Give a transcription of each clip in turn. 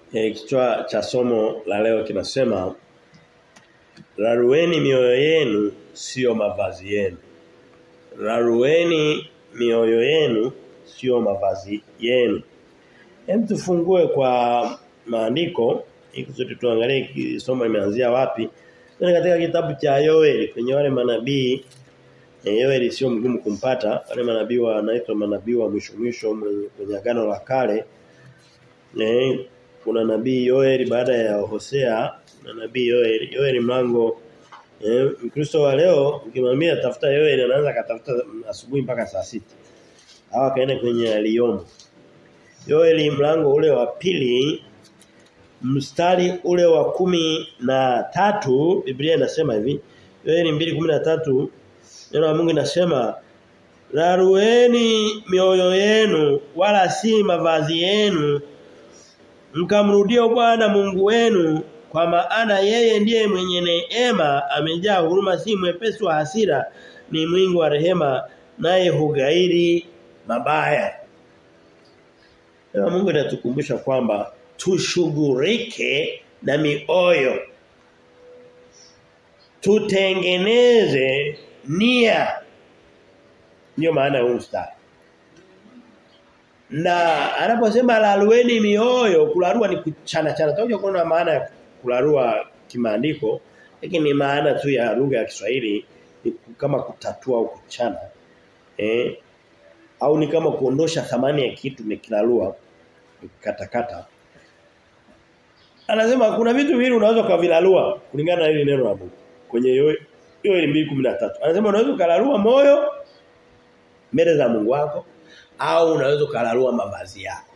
E, kichwa cha somo la leo kinasema Rarueni mioyo yenu sio mavazi yenu. Rarueni mioyo yenu sio mavazi yenu. Hem tufungue kwa maandiko ili sote tuangalie somo imeanzia wapi. Ni katika kitabu cha Yoeli kwenye wale manabii e, Yoeli sio mgumu kumpata. Wale manabii wanaitwa manabii wa mwisho mwisho kwenye agano la kale. E, kuna nabii Yoeli baada ya Hosea na nabii Yoeli Yoeli mlango eh Mkristo wa leo ukimwambia tafuta Yoeli anaanza katafuta asubuhi mpaka saa sita hawa kaenda kwenye aliyomo Yoeli mlango ule wa pili mstari ule wa kumi na tatu Biblia inasema hivi Yoeli 2:13 neno la Mungu linasema Rarueni mioyo yenu wala si mavazi yenu mkamrudia Bwana Mungu wenu kwa maana yeye ndiye mwenye neema amejaa huruma si mwepesi wa hasira ni mwingi wa rehema naye hugairi mabaya na Mungu anatukumbusha kwamba tushughulike na mioyo tutengeneze nia ndio maana huu mstari na anaposema lalueni mioyo kularua ni kuchana chana. Tutakuja kuona maana ya kularua kimaandiko lakini maana tu ya lugha ya Kiswahili ni kama kutatua au kuchana. Eh au ni kama kuondosha thamani ya kitu mekilarua katakata. Anasema kuna vitu viwili unaweza kuvilarua kulingana na hili neno la Mungu. Kwenye hiyo hiyo 213. Anasema unaweza kularua moyo mbele za Mungu wako au unaweza kularua mavazi yako.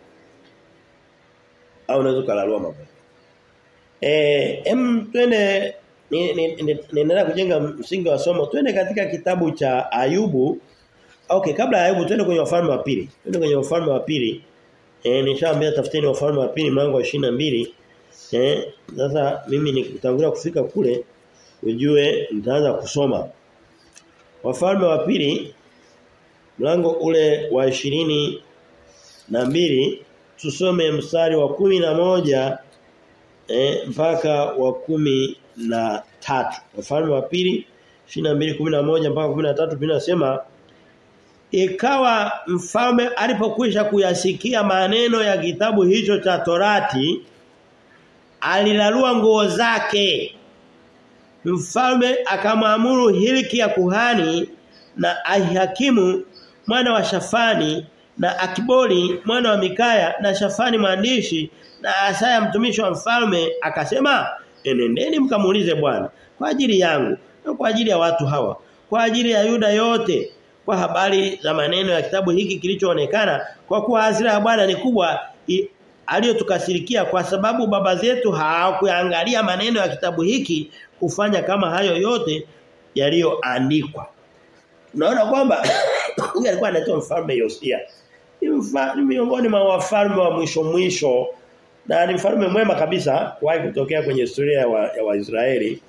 Au unaweza kularua mavazi. Eh, em twende ninaendelea kujenga msingi wa somo. Twende katika kitabu cha Ayubu. Okay, kabla ya Ayubu twende kwenye wafalme wa pili. Twende kwenye wafalme wa pili. Eh, nishaambia tafuteni wafalme wa pili mlango wa 22. Eh, sasa mimi nikitangulia kufika kule ujue nitaanza kusoma. Wafalme wa pili mlango ule wa ishirini na mbili tusome mstari wa kumi na moja eh, mpaka wa kumi na tatu wafalme wa pili ishirini na mbili kumi na moja mpaka kumi na tatu vinasema ikawa mfalme alipokwisha kuyasikia maneno ya kitabu hicho cha torati alilalua nguo zake mfalme akamwamuru Hilki ya kuhani na Ahihakimu mwana wa Shafani na Akibori mwana wa Mikaya na Shafani mwandishi na Asaya mtumishi wa mfalme akasema enendeni mkamuulize Bwana kwa ajili yangu na kwa ajili ya watu hawa kwa ajili ya Yuda yote kwa habari za maneno ya kitabu hiki kilichoonekana kwa kuwa hasira ya Bwana ni kubwa aliyotukasirikia kwa sababu baba zetu hawakuangalia maneno ya kitabu hiki kufanya kama hayo yote yaliyoandikwa Unaona kwamba huyu alikuwa anaitwa mfalme Yosia. Ni miongoni mwa wafalme wa mwisho mwisho na ni mfalme mwema kabisa kuwahi kutokea kwenye historia ya, wa, ya Waisraeli.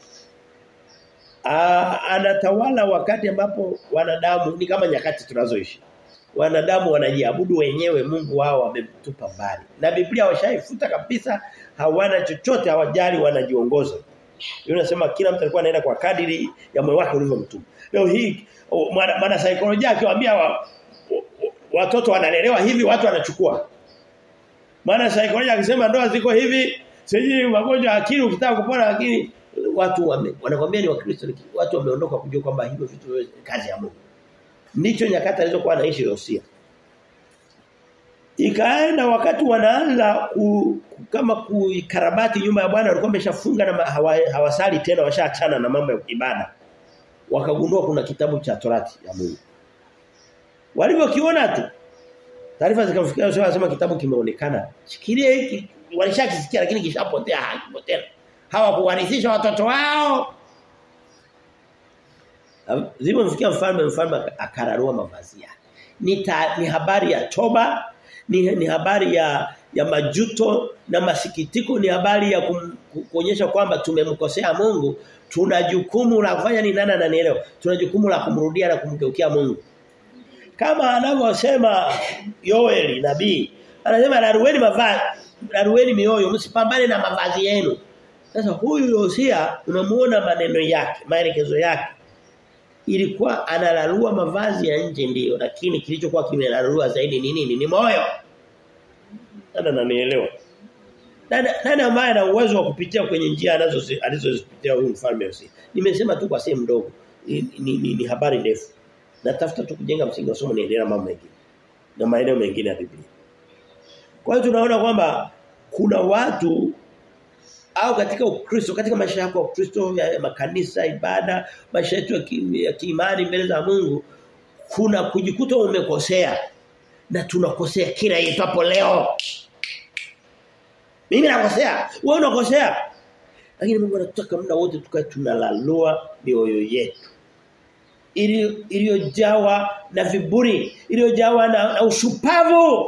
anatawala wakati ambapo wanadamu ni kama nyakati tunazoishi. Wanadamu wanajiabudu wenyewe Mungu wao wamemtupa mbali. Na Biblia washaifuta kabisa hawana chochote hawajali wanajiongoza. Yule anasema kila mtu alikuwa anaenda kwa kadiri ya moyo wake ulivyomtuma. Leo hii mwana, mwana saikolojia akiwaambia wa, watoto wanalelewa hivi watu wanachukua. Maana saikolojia akisema ndoa ziko hivi, sijui magonjwa akili ukitaka kupona akili watu wame, wanakwambia ni wakristo watu wameondoka kujua kwamba hivyo vitu kazi ya Mungu. Ndicho nyakati alizokuwa anaishi Yosia. Ikaenda wakati wanaanza ku, kama kuikarabati nyumba ya Bwana walikuwa wameshafunga na hawa, hawasali tena washaachana na mambo ya ibada wakagundua kuna kitabu cha Torati ya Mungu. Walivyokiona tu taarifa zikamfikia Yoshua anasema kitabu kimeonekana. Shikilie hiki walishakisikia lakini kishapotea hakipotea. Hawakuwarithisha watoto wao. Zilipomfikia mfalme mfalme akararua mavazi yake. Ni, ta, ni habari ya toba, ni, ni habari ya ya majuto na masikitiko ni habari ya kum, kuonyesha kwamba tumemkosea Mungu tuna jukumu la kufanya ni nani ananielewa tuna jukumu la kumrudia na kumgeukia Mungu kama anavyosema Yoeli nabii anasema narueni mavazi larueni mioyo msipambane na mavazi yenu. Sasa huyu Yosia unamuona maneno yake, maelekezo yake. Ilikuwa analalua mavazi ya nje ndiyo, lakini kilichokuwa kimelalua zaidi ni nini? Ni moyo. Nani ananielewa? Nani nani ambaye ana uwezo wa kupitia kwenye njia anazo alizozipitia huyu mfalme Yosia? Nimesema tu kwa sehemu ndogo. Ni, ni, ni, ni habari ndefu. Natafuta tu kujenga msingi wa somo niendelea mambo mengine. Na maeneo mengine ya Biblia. Kwa hiyo tunaona kwamba kuna watu au katika Ukristo katika maisha yako ya Ukristo ya makanisa ibada maisha yetu ya kiimani mbele za Mungu kuna kujikuta umekosea na tunakosea kila itwapo leo mimi nakosea wewe unakosea lakini Mungu anataka muda wote tukae tunalalua mioyo yetu iliyojawa na viburi iliyojawa na, na ushupavu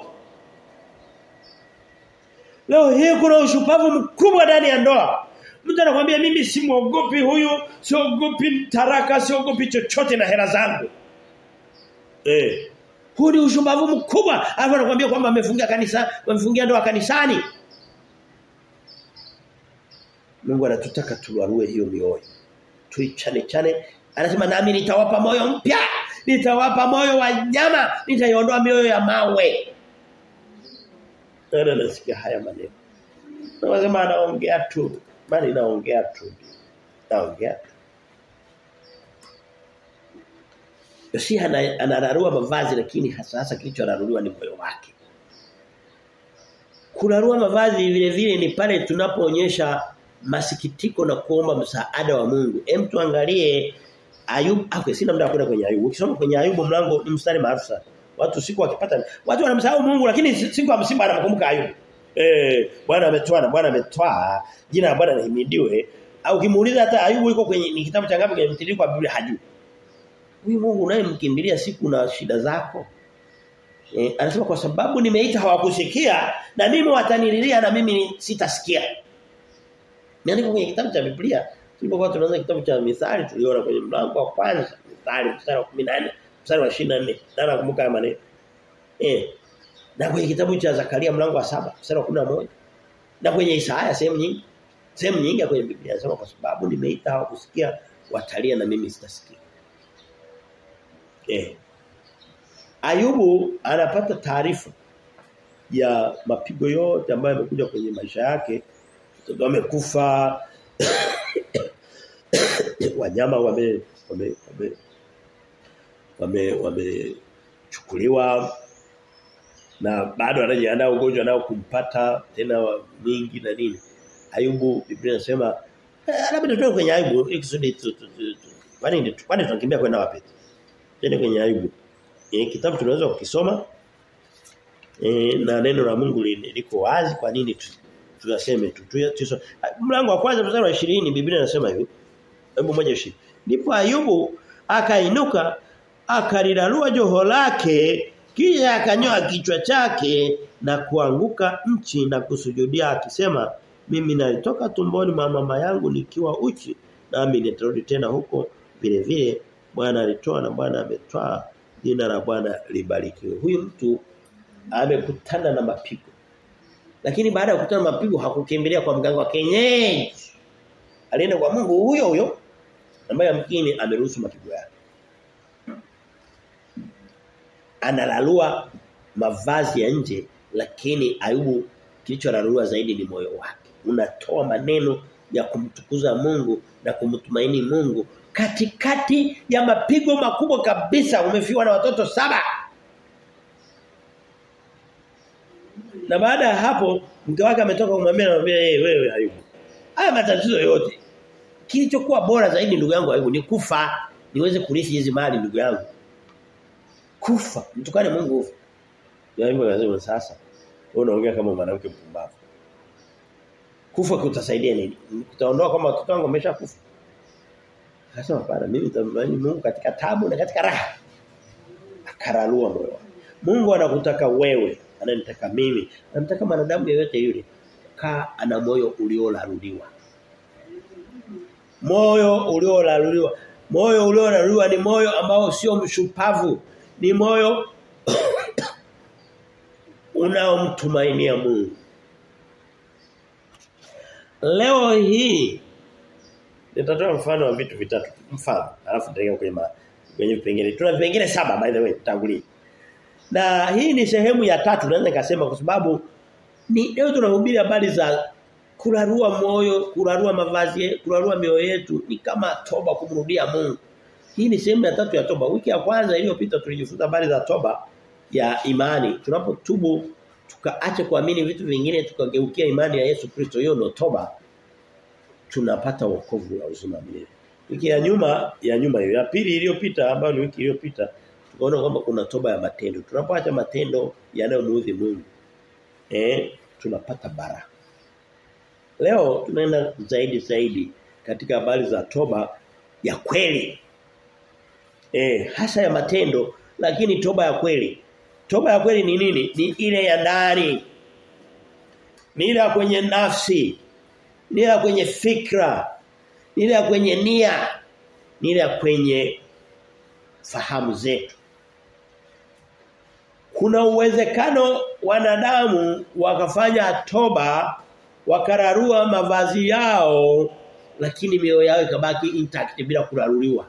Leo hii kuna ushupavu mkubwa ndani ya ndoa. Mtu anakuambia mimi simuogopi huyu, siogopi taraka, siogopi chochote na hela zangu. Eh. Huu ni ushupavu mkubwa. Alafu anakuambia kwamba amefungia kanisa, amefungia ndoa kanisani. Mungu anatutaka tuwarue hiyo mioyo. Tuichane chane. Anasema nami nitawapa moyo mpya. Nitawapa moyo wa nyama, nitaiondoa mioyo ya mawe. Nani nasikia haya maneno? Nasema anaongea tu. Bali naongea tu. Naongea tu. Yosia anararua mavazi lakini hasa hasa kilichoraruliwa ni moyo wake. Kurarua mavazi vile vile ni pale tunapoonyesha masikitiko na kuomba msaada wa Mungu. Hem tuangalie Ayub, okay, sina muda kwenda kwenye Ayubu. Ukisoma kwenye Ayubu mlango ni mstari maarufu sana. Watu siku wakipata watu wanamsahau Mungu lakini siku ya msiba anamkumbuka Ayubu. Eh, Bwana ametoa na Bwana ametoa, jina la Bwana lihimidiwe. Au kimuuliza hata Ayubu yuko kwenye ni kitabu cha ngapi kwenye mtiririko wa Biblia hajui. Huyu Mungu unayemkimbilia siku na shida zako. Eh, anasema kwa sababu nimeita hawakusikia na mimi watanililia na mimi sitasikia. Niandika kwenye kitabu cha Biblia. Tulipokuwa tunaanza kitabu cha Mithali tuliona kwenye mlango wa kwanza, Mithali mstari wa 14, mstari wa 24. Na nakumbuka haya maneno. Eh. Na kwenye kitabu cha Zakaria mlango wa saba mstari wa 11. Na kwenye Isaya sehemu nyingi. Sehemu nyingi kwenye Biblia inasema kwa sababu nimeita hawakusikia watalia na mimi sitasikia. Eh. Ayubu anapata taarifa ya mapigo yote ambayo yamekuja kwenye maisha yake. Mtoto amekufa. wanyama wame wame wame wame wamechukuliwa na bado anajiandaa ugonjwa nao kumpata tena mingi na nini. Ayubu Biblia inasema labda tutoe kwenye Ayubu ikusudi kwani kwani tunakimbia kwenda wapi? Tena kwenye Ayubu. E, kitabu tunaweza kukisoma e, na neno la Mungu liko wazi kwa nini tunaseme tu. Mlango wa kwanza mstari wa 20 Biblia inasema hivi. Hebu moja ishi. Ndipo Ayubu akainuka akalilalua joho lake kisha akanyoa kichwa chake na kuanguka nchi na kusujudia akisema mimi nalitoka tumboni mwa mama yangu nikiwa uchi nami nitarudi tena huko vile vile Bwana alitoa na Bwana ametoa jina la Bwana libarikiwe. Huyu mtu amekutana na mapigo. Lakini baada ya kukutana na mapigo hakukimbilia kwa mganga wa kienyeji. Alienda kwa Mungu huyo huyo ambaye mkini ameruhusu mapigo yake. Analalua mavazi ya nje lakini Ayubu kilicholalua zaidi ni moyo wake. Unatoa maneno ya kumtukuza Mungu na kumtumaini Mungu katikati ya mapigo makubwa kabisa umefiwa na watoto saba. Na baada ya hapo mke wake ametoka kumwambia anamwambia hey, wewe Ayubu. Haya matatizo yote kilichokuwa bora zaidi ndugu yangu Ayubu ni kufa niweze kurithi hizi mali ndugu yangu. Kufa mtukane Mungu. Ayubu anasema sasa wewe unaongea kama mwanamke mpumbavu. Kufa kutasaidia nini? Kutaondoa kama watoto wangu wameshakufa. Akasema hapana mimi nitamwamini Mungu katika tabu na katika raha. Akaralua moyo. Mungu anakutaka wewe, ananitaka mimi, anamtaka mwanadamu yeyote yule. Kaa ana moyo uliolaluliwa. Moyo uliolaluliwa. Moyo uliolaluliwa ni moyo ambao sio mshupavu. Ni moyo unaomtumainia Mungu. leo hii nitatoa mfano wa vitu vitatu mfano alafu nitaingia kwenye ma, kwenye vipengele tuna vipengele saba by the way tangulia na hii ni sehemu ya tatu naweza nikasema kwa sababu ni leo tunahubiri habari za kurarua moyo, kurarua mavazi, kurarua mioyo yetu ni kama toba kumrudia Mungu. Hii ni sehemu ya tatu ya toba. Wiki ya kwanza iliyopita tulijifunza habari za toba ya imani. Tunapotubu tukaache kuamini vitu vingine tukageukia imani ya Yesu Kristo hiyo ndio toba. Tunapata wokovu na uzima milele. Wiki ya nyuma ya nyuma hiyo ya pili iliyopita ambayo ni wiki iliyopita tukaona kwamba kuna toba ya matendo. Tunapoacha matendo yanayomuudhi Mungu eh tunapata baraka. Leo tunaenda zaidi zaidi katika habari za toba ya kweli. Eh, hasa ya matendo lakini toba ya kweli. Toba ya kweli ni nini? Ni ile ya ndani. Ni ile ya kwenye nafsi. Ni ile ya kwenye fikra. Ni ile ya kwenye nia. Ni ile ya kwenye fahamu zetu. Kuna uwezekano wanadamu wakafanya toba wakararua mavazi yao lakini mioyo yao ikabaki intact bila kuraruliwa.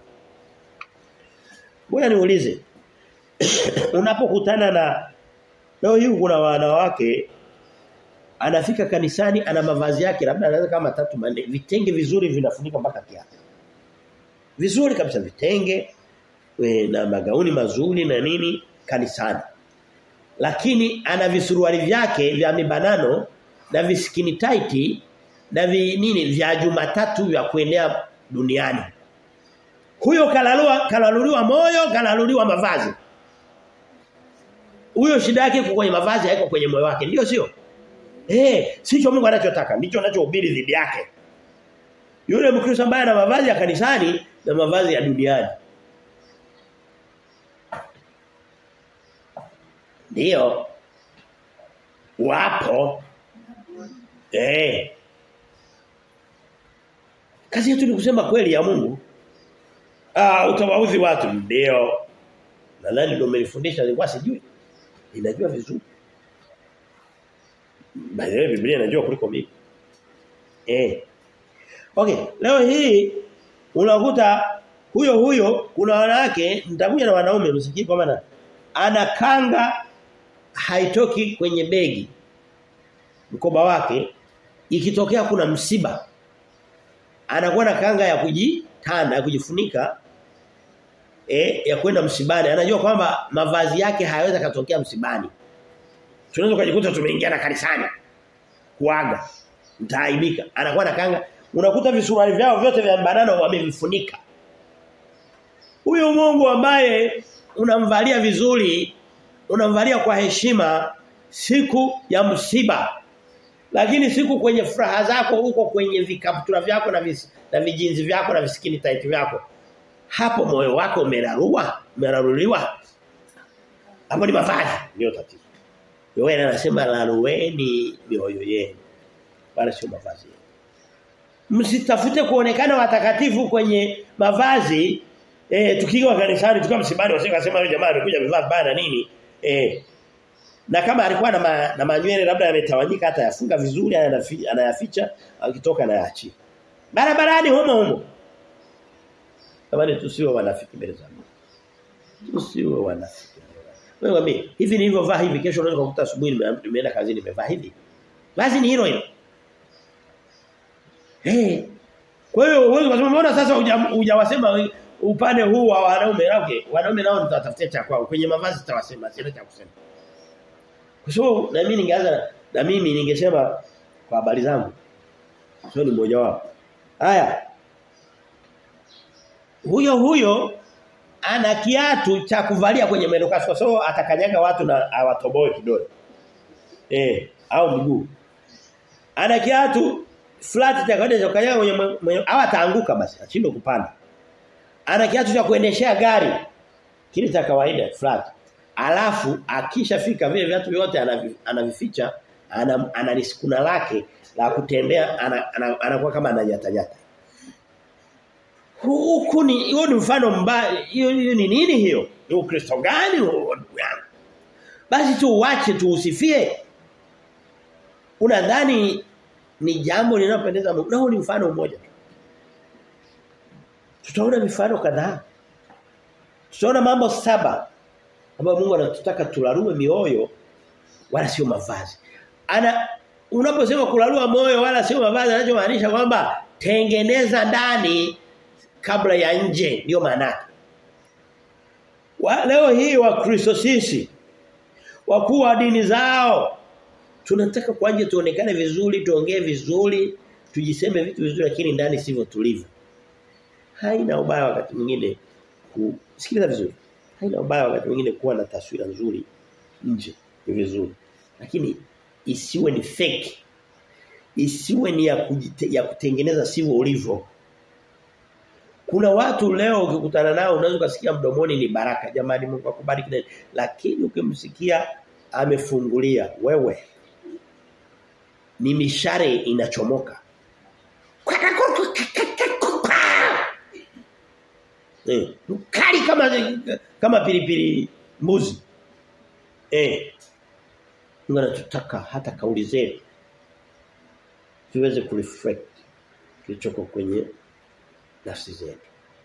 Ngoja niulize. Unapokutana na leo hii kuna wanawake anafika kanisani ana mavazi yake labda anaweza kama tatu manne vitenge vizuri vinafunika mpaka kiatu. Vizuri kabisa vitenge we, na magauni mazuri na nini kanisani. Lakini ana visuruali vyake vya mibanano na viskini tight na vi, nini vya Jumatatu vya kuendea duniani. Huyo kalalua kalaluliwa moyo, kalaluliwa mavazi. Huyo shida yake iko kwenye mavazi haiko kwenye moyo wake, ndio sio? Eh, sicho Mungu anachotaka, ndicho anachohubiri dhidi yake. Yule Mkristo ambaye ana mavazi ya kanisani na mavazi ya duniani. Ndio. Wapo Eh. Kazi yetu ni kusema kweli ya Mungu. Ah, utawaudhi watu ndio. Nadhani ndio umenifundisha nilikuwa sijui. Ninajua vizuri. Bali Biblia inajua kuliko mimi. Eh. Okay, leo hii unakuta huyo huyo kuna wanawake nitakuja na wanaume msikii kwa maana ana kanga haitoki kwenye begi mkoba wake ikitokea kuna msiba anakuwa na kanga ya kujitanda ya kujifunika eh ya kwenda msibani anajua kwamba mavazi yake hayaweza katokea msibani tunaweza kujikuta tumeingia na kanisani kuaga mtaaibika anakuwa na kanga unakuta visuruali vyao vyote vya banana wamevifunika huyo Mungu ambaye unamvalia vizuri unamvalia kwa heshima siku ya msiba lakini siku kwenye furaha zako huko kwenye vikaptura vyako na vis, na vijinzi vyako na visikini tight vyako hapo moyo wako umerarua umeraruliwa hapo ni mavazi ndio tatizo wewe anasema larueni mioyo yenu wala sio mavazi msitafute kuonekana watakatifu kwenye mavazi eh tukiwa kanisani tukiwa msibani wasikasema yule jamaa amekuja amevaa bana nini eh na kama alikuwa na, ma, na manywele labda yametawanyika hata yafunga vizuri anayaficha akitoka na yaachia. Barabarani humo humo. Kama tusiwe wanafiki mbele za Mungu. Tusiwe wanafiki. Wewe mimi hivi nilivyovaa hivi kesho unaweza kukuta asubuhi nimeenda kazini nimevaa hivi. Basi ni hilo hilo. Eh. Hey. Kwa hiyo uwezo kusema mbona sasa hujawasema upande huu wa wanaume okay wanaume nao nitatafutia cha kwao kwenye mavazi tutawasema sina cha kusema. Kwa sababu na mimi ningeanza na mimi ningesema kwa habari zangu. Sio ni mmoja wao. Haya. Huyo huyo ana kiatu cha kuvalia kwenye mwendo kasi kwa sababu atakanyaga watu na awatoboe kidole. Eh, au mguu. Ana kiatu flat cha kawaida cha kukanyaga kwenye au ataanguka basi, ashindwe kupanda. Ana kiatu cha kuendeshea gari. Kile cha kawaida flat. Alafu akishafika vile viatu vyote anavificha ana analisikuna lake la kutembea anakuwa ana, ana kama anajatanyata. Huku ni hiyo ni mfano mbaya hiyo ni nini hiyo? Ni Ukristo gani huo? Basi tu uache tu usifie. Unadhani ni jambo linalopendeza Mungu. Na huu ni mfano mmoja. Tutaona mifano kadhaa. Tutaona mambo saba ambayo Mungu anatutaka tularue mioyo wala sio mavazi. Ana unaposema kularua moyo wala sio mavazi anachomaanisha kwamba tengeneza ndani kabla ya nje ndio maana wa, leo hii wa Kristo sisi wakuu wa dini zao tunataka kwa nje tuonekane vizuri tuongee vizuri tujiseme vitu vizuri lakini ndani sivyo tulivyo haina ubaya wakati mwingine kusikiliza vizuri haina ubaya wakati mwingine kuwa na taswira nzuri nje ni vizuri lakini isiwe ni fake isiwe ni ya, kujite, ya kutengeneza sivyo ulivyo kuna watu leo ukikutana nao unaweza kusikia mdomoni ni baraka jamani Mungu akubariki lakini ukimsikia amefungulia wewe ni mishare inachomoka eh kali kama kama pilipili mbuzi eh Mungu anatutaka hata kauli zetu tuweze kureflect kilichoko kwenye nafsi zetu.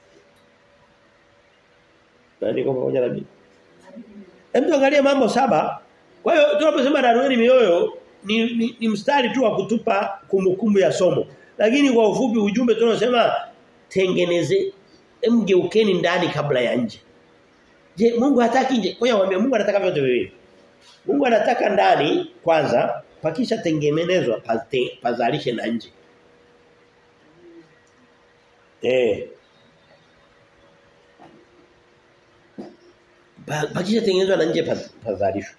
Nani kwa pamoja na mimi? Hem tuangalie mambo saba. Kwa hiyo tunaposema darueni mioyo ni, ni, ni mstari tu wa kutupa kumbukumbu ya somo. Lakini kwa ufupi ujumbe tunasema tengeneze mgeukeni ndani kabla ya nje. Je, Mungu hataki nje? Kwa hiyo Mungu anataka vyote viwili. Mungu anataka ndani kwanza pakisha tengenezwa pazalishe na nje. Eh. Pakisha tengenezwa na nje pazalishwa.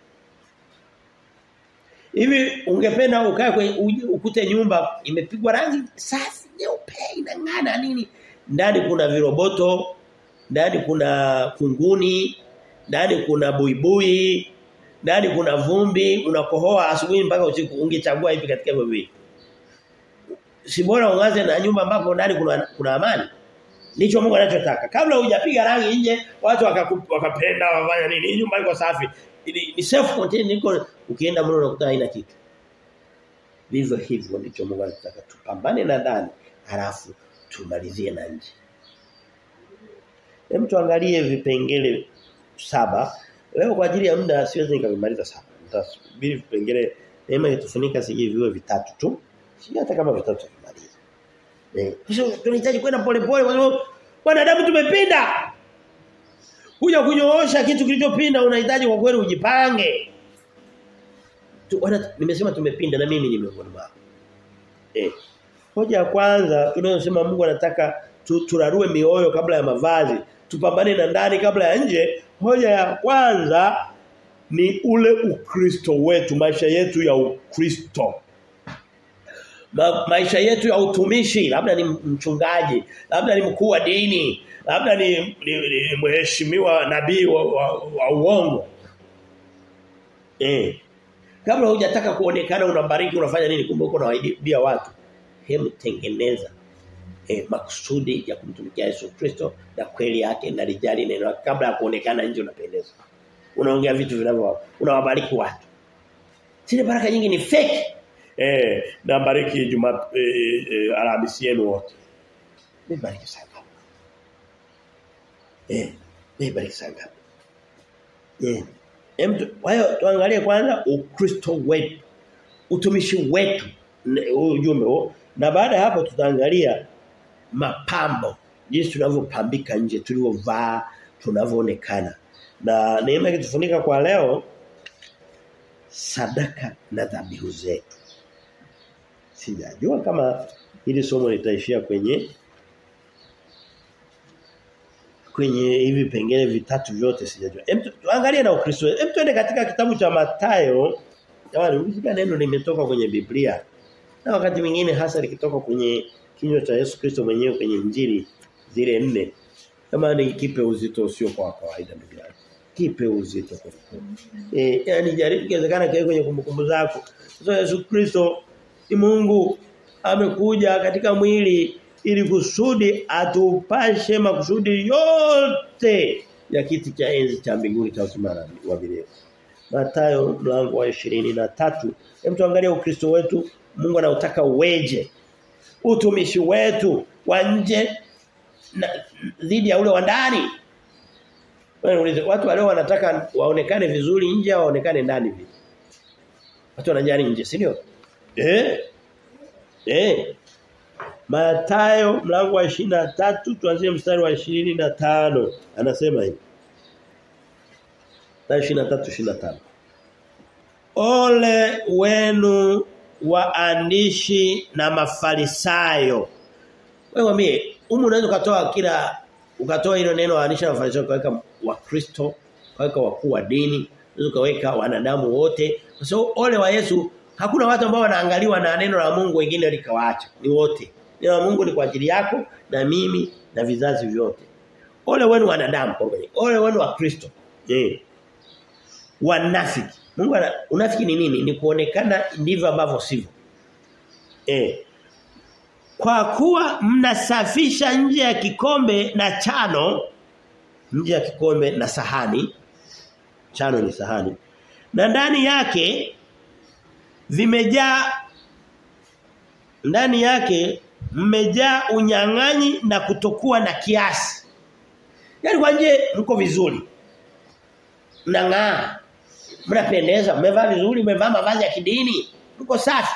Hivi ungependa ukae kwenye ukute nyumba imepigwa rangi safi nyeupe inang'ana nini? Ndani kuna viroboto, ndani kuna kunguni, ndani kuna buibui, ndani kuna vumbi, unakohoa asubuhi mpaka usiku ungechagua hivi katika hivyo vipi? Si bora uanze na nyumba ambapo ndani kuna kuna amani. Ndicho Mungu anachotaka. Kabla hujapiga rangi nje, watu wakapenda wafanya nini? Nyumba iko safi. Ni self contained niko ukienda mlo unakuta haina kitu. Vivyo hivyo ndicho Mungu anataka tupambane na ndani, halafu tumalizie na nje. Hem tuangalie vipengele saba. Leo kwa ajili ya muda siwezi nikamaliza saba. Nitasubiri vipengele neema itufunika sije viwe vitatu tu. Si hata kama vitatu tumaliza. Eh, kisha tunahitaji kwenda polepole kwa sababu wanadamu tumepinda. Kuja kunyoosha kitu kilichopinda unahitaji kwa kweli ujipange. Tu, wana, nimesema tumepinda na mimi ni miongoni mwao. Eh. Hoja ya kwanza tunayosema Mungu anataka tu, turarue mioyo kabla ya mavazi, tupambane na ndani kabla ya nje. Hoja ya kwanza ni ule ukristo wetu, maisha yetu ya ukristo. Ma, maisha yetu ya utumishi, labda ni mchungaji, labda ni mkuu wa dini, labda ni, ni, ni mheshimiwa nabii wa, wa, wa uongo. Eh. Kabla hujataka kuonekana unabariki unafanya nini kumbe uko unawaibia watu. Hem tengeneza eh, makusudi ya kumtumikia Yesu Kristo na kweli yake na lijali neno kabla ya kuonekana nje unapendeza. Unaongea vitu vinavyo unawabariki watu. Zile baraka nyingi ni fake. Eh, na bariki juma eh, eh, Alhamisi yenu wote. Nibariki sana. Eh, nibariki sana. Eh. Hem hayo tuangalie kwanza Ukristo wetu. Utumishi wetu ujumbe huo na baada ya hapo tutaangalia mapambo jinsi tunavyopambika nje tulivyovaa tunavyoonekana na neema ikitufunika kwa leo sadaka na dhabihu zetu sijajua kama hili somo litaishia kwenye kwenye hivi pengine vitatu vyote sijajua hem tuangalie na ukristo hem tuende katika kitabu cha Mathayo jamani ukisikia neno limetoka kwenye Biblia na wakati mwingine hasa likitoka kwenye kinywa cha Yesu Kristo mwenyewe kwenye injili zile nne kama ni kipe uzito usio kwa kawaida ndugu yangu kipe uzito kwa eh yani jaribu kiwezekana kiwe kwenye kumbukumbu zako sasa Yesu Kristo ni Mungu amekuja katika mwili ili kusudi atupashe makusudi yote ya kiti cha enzi cha mbinguni cha uzima wa milele Mathayo mlango wa 23 hem tuangalie ukristo wetu Mungu anautaka uweje. Utumishi wetu wa nje dhidi ya ule wa ndani. Wewe watu wale wanataka waonekane vizuri nje au waonekane ndani vipi? Watu wanajali nje, si ndio? Eh? Eh. Mathayo mlango wa tatu tuanzie mstari wa 25 anasema hivi. Mathayo 23 Ole wenu waandishi na mafarisayo. Wewe mwambie, umu unaweza ukatoa kila ukatoa hilo neno waandishi na mafarisayo kaweka wakristo, kaweka wakuu wa dini, unaweza kaweka wanadamu wote. Kwa sababu ole wa Yesu hakuna watu ambao wanaangaliwa na neno la Mungu wengine likawaacha. Ni wote. Neno la Mungu ni kwa ajili yako na mimi na vizazi vyote. Ole wenu wanadamu kwa kweli. Ole wenu wa Kristo. Eh. Wanafiki. Mungu ana unafiki ni nini? Ni kuonekana ndivyo ambavyo sivyo. Eh. Kwa kuwa mnasafisha nje ya kikombe na chano nje ya kikombe na sahani chano ni sahani na ndani yake vimejaa ndani yake mmejaa unyang'anyi na kutokuwa na kiasi. Yaani kwa nje mko vizuri. Mnang'aa. Mnapendeza, mmevaa vizuri, mmevaa mavazi ya kidini, mko safi.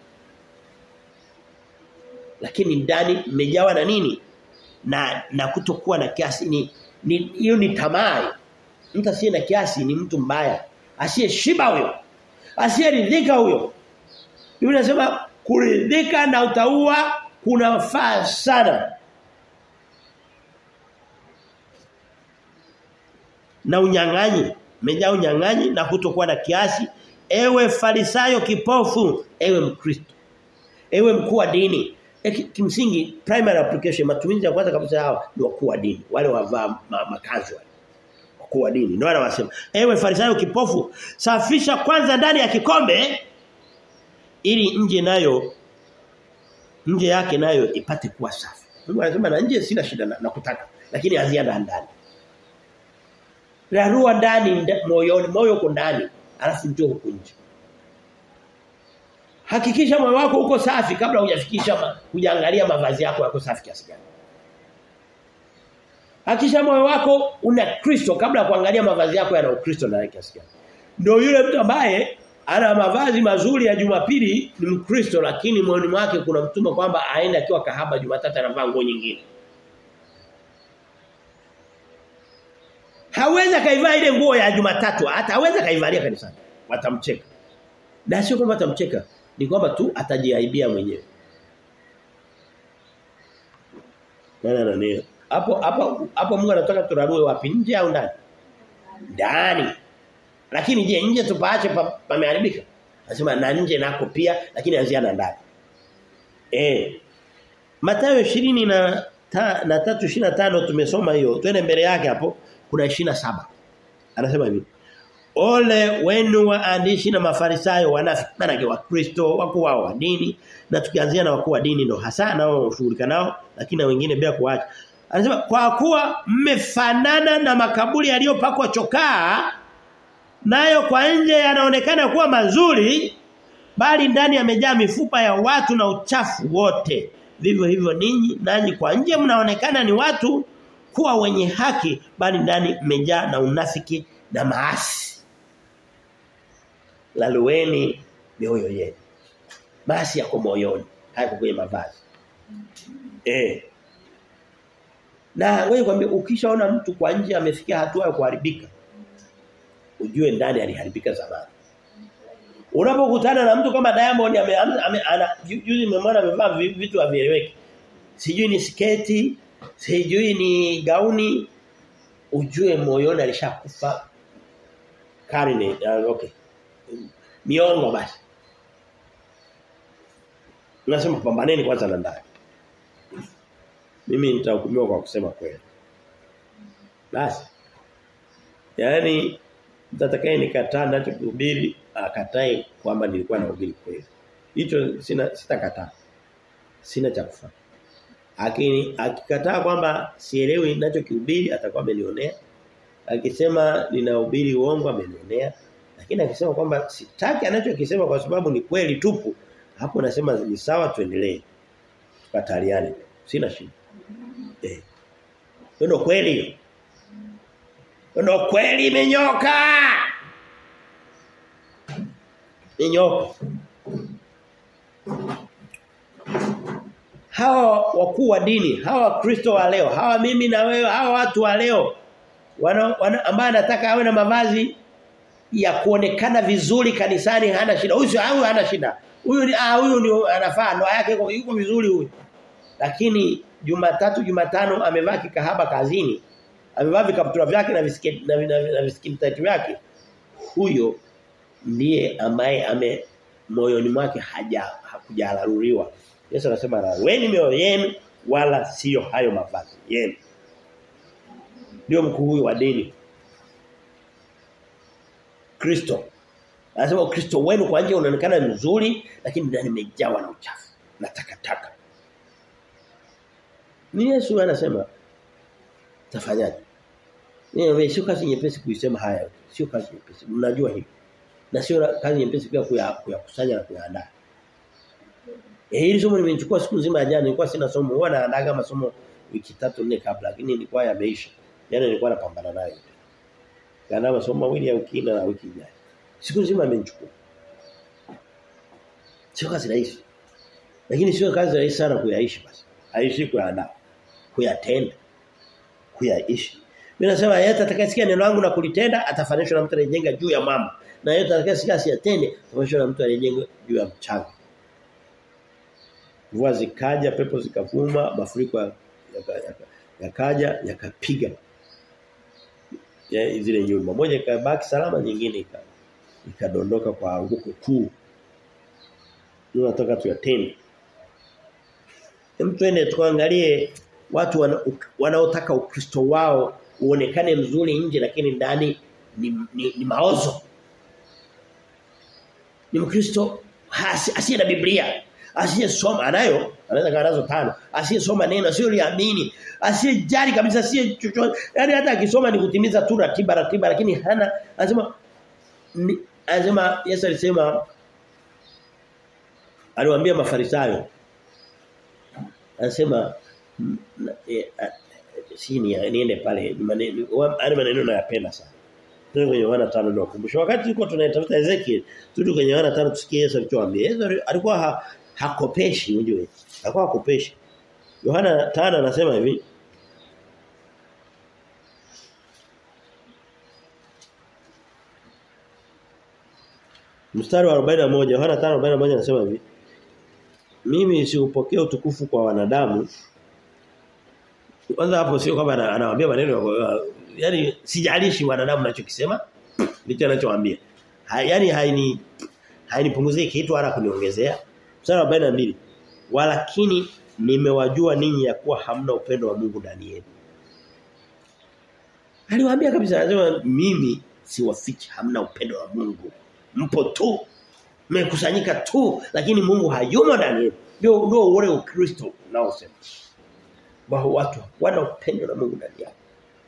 Lakini ndani mmejawa na nini? Na na kutokuwa na kiasi ni ni hiyo ni tamaa. Mtu asiye na kiasi ni mtu mbaya. Asiyeshiba huyo. Asiyeridhika huyo. Biblia inasema kuridhika na utaua kunafaa sana. Na unyang'anyi, umejaa unyang'anyi na kutokuwa na kiasi, ewe farisayo kipofu, ewe mkristo. Ewe mkuu wa dini. E, kimsingi primary application matumizi ya kwanza kabisa hawa ni wakuu wa dini, wale wavaa ma, makazi wale. Wakuu wa dini. Ndio wanasema, ewe farisayo kipofu, safisha kwanza ndani ya kikombe ili nje nayo nje yake nayo ipate kuwa safi. Mungu anasema na nje sina shida na, na kutaka lakini anzia ndani. Rarua ndani moyoni, moyo uko ndani, alafu ndio huko nje. Hakikisha moyo wako uko safi kabla hujafikisha hujaangalia mavazi yako yako safi kiasi gani. Hakikisha moyo wako una Kristo kabla kuangalia mavazi yako yana Ukristo ndani kiasi gani. Ndio yule mtu ambaye ana mavazi mazuri ya Jumapili ni Mkristo lakini moyoni mwake kuna mtume kwamba aende akiwa kahaba Jumatatu anavaa nguo nyingine. Hawezi kaivaa ile nguo ya Jumatatu, hata hawezi kaivalia kanisani. Watamcheka. Na sio kwamba watamcheka, ni kwamba tu atajiaibia mwenyewe. Nana nani? Hapo hapo hapo Mungu anataka turarue wapi nje au ndani? Ndani. Lakini je nje tupaache pameharibika? Anasema na nje nako pia lakini anzia na ndani. Eh. Mathayo 20 na ta, na 3:25 tumesoma hiyo. Twende mbele yake hapo kuna 27. Anasema hivi. Ole wenu waandishi na mafarisayo wanafiki maana wa Kristo wako wao wa dini na tukianzia na wakuu wa dini ndo hasa nao ushughulika nao lakini na wengine bila kuacha. Anasema kwa kuwa mmefanana na makaburi yaliyopakwa chokaa nayo kwa nje yanaonekana kuwa mazuri bali ndani yamejaa mifupa ya watu na uchafu wote vivyo hivyo ninyi nanyi kwa nje mnaonekana ni watu kuwa wenye haki bali ndani mmejaa na unafiki na maasi lalueni mioyo yenu maasi yako moyoni hayako kwenye mavazi eh na wewe kwambia ukishaona mtu kwa nje amefikia hatua ya kuharibika ujue ndani aliharibika zamani. Unapokutana na mtu kama Diamond ame, ame, ana juzi nimemwona amevaa vitu havieleweki. Sijui ni sketi, sijui ni gauni, ujue moyoni alishakufa karne uh, okay. Miongo basi. Unasema pambaneni kwanza na ndani. Mimi nitahukumiwa kwa kusema kweli. Basi. Yaani mtatakaye nikataa nacho kuhubiri akatae kwamba nilikuwa nahubiri kweli. Hicho sina sitakataa. Sina cha kufanya. Lakini akikataa kwamba sielewi ninachokihubiri atakuwa amenionea. Akisema ninahubiri uongo amenionea. Lakini akisema kwamba sitaki anachokisema kwa sababu ni kweli tupu hapo nasema ni sawa tuendelee. Tukataliane. Sina shida. Eh. Ndio kweli. Ndio kweli imenyoka. Imenyoka. Hawa wakuu wa dini, hawa Kristo wa leo, hawa mimi na wewe, hawa watu wa leo wana, wana ambaye anataka awe na mavazi ya kuonekana vizuri kanisani hana shida. Huyu huyu hana shida. Huyu ni ah huyu ni anafaa ndoa yake yuko, yuko vizuri huyu. Lakini Jumatatu Jumatano amevaa kikahaba kazini. Amevaa vikaptura vyake na visiketi na, na, na visiketi vyake. Huyo ndiye ambaye ame moyoni mwake haja hakujalaruriwa. Yesu anasema laweni mioyo yenu wala sio hayo mavazi yenu. Ndio mkuu huyu wa dini. Kristo. Anasema Kristo wenu kwa nje unaonekana mzuri lakini ndani umejawa na uchafu na takataka. Ni Yesu anasema tafanyaje? Ni sio kazi nyepesi kuisema haya. Sio kazi nyepesi. Mnajua hivi. Na sio kazi nyepesi pia kuyakusanya na kuyaandaa. Eh hili somo nimechukua siku nzima jana nilikuwa sina somo. Huwa naandaa masomo wiki tatu nne kabla lakini nilikuwa yameisha. Jana nilikuwa napambana nayo. Kaandaa masomo mawili ya wiki na wiki ijayo. Siku nzima imenichukua. Sio kazi rahisi. Lakini sio kazi rahisi sana kuyaishi basi. Aishi kuyaandaa. Kuyatenda. Kuyaishi. Mimi nasema yeyote atakayesikia neno langu na kulitenda atafanishwa na mtu anayejenga juu ya mama. Na yeyote atakayesikia asiyatende atafanishwa na mtu anayejenga juu ya mchanga. Mvua zikaja, pepo zikavuma, mafuriko yakaja, yaka, yakapiga. Yaka ya zile nyumba. Moja ikabaki salama, nyingine ikadondoka kwa anguko kuu. Ndio nataka tuyatende. Hem twende tuangalie watu wanaotaka wana ukristo wao uonekane mzuri nje lakini ndani ni, ni, ni maozo. Ni mkristo asiye na Biblia, asiyesoma anayo, anaweza kaa nazo tano, asiyesoma neno, asiyoliamini, asiyejali kabisa, asiye chochote. Yaani hata akisoma ni kutimiza tu ratiba ratiba lakini hana anasema anasema Yesu alisema aliwaambia mafarisayo anasema si ni niende pale maneno maneno nayapenda sana Tuko kwenye Yohana 5 ndio kumbusha. Wakati tulikuwa tunatafuta Ezekiel, turudi kwenye Yohana 5 tusikie Yesu alichowaambia. Yesu alikuwa ha, hakopeshi unjue. Alikuwa hakopeshi. Yohana 5 anasema hivi. Mstari wa 41 Yohana 5:41 anasema hivi. Mimi siupokea utukufu kwa wanadamu. Kwanza hapo sio kwamba anawaambia maneno yani sijalishi wanadamu nachokisema ndicho anachowaambia. Ha, yani haini hainipunguzie kitu wala kuniongezea. Mstari wa 42. Walakini nimewajua ninyi ya kuwa hamna upendo wa Mungu ndani yenu. Aliwaambia kabisa anasema mimi siwafichi hamna upendo wa Mungu. Mpo tu. Mmekusanyika tu lakini Mungu hayumo ndani yenu. Ndio ndio ule Ukristo unaosema. Wao watu wana upendo na Mungu ndani yao.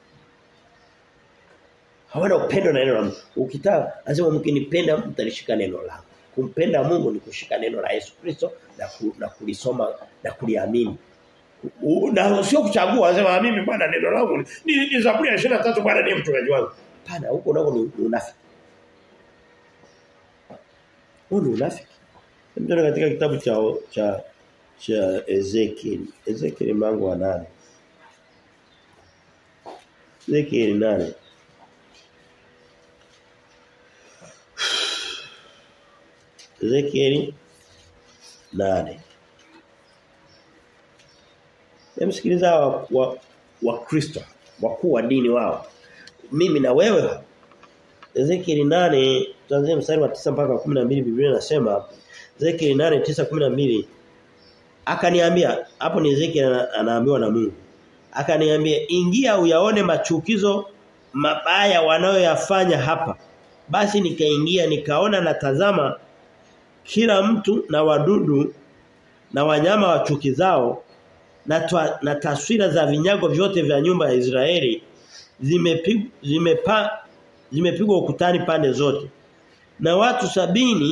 Hawana upendo na neno la Mungu. Ukitaka anasema mkinipenda mtalishika neno langu. Kumpenda Mungu ni kushika neno la Yesu Kristo na, ku, na kulisoma na kuliamini. Na sio kuchagua anasema mimi bwana neno langu ni, ni Zaburi ya 23 bwana ndiye mtumaji wangu. Pana huko nako ni, ni unafiki. Huo ni unafiki. Mtana katika kitabu cha cha cha Ezekiel. Ezekiel mlango wa 8. Ezekiel 8. Ezekiel 8. Yamsikiliza wa wa, wa Kristo, wakuu wa dini wao. Mimi na wewe Ezekiel 8 tuanzie mstari wa 9 mpaka 12 Biblia inasema Ezekiel 8 9 12 akaniambia hapo ni Ezekiel anaambiwa na Mungu. Akaniambia ingia uyaone machukizo mabaya wanayoyafanya hapa. Basi nikaingia nikaona na tazama kila mtu na wadudu na wanyama wa chuki zao na, twa, na taswira za vinyago vyote vya nyumba ya Israeli zimepigwa zimepa zimepigwa ukutani pande zote na watu sabini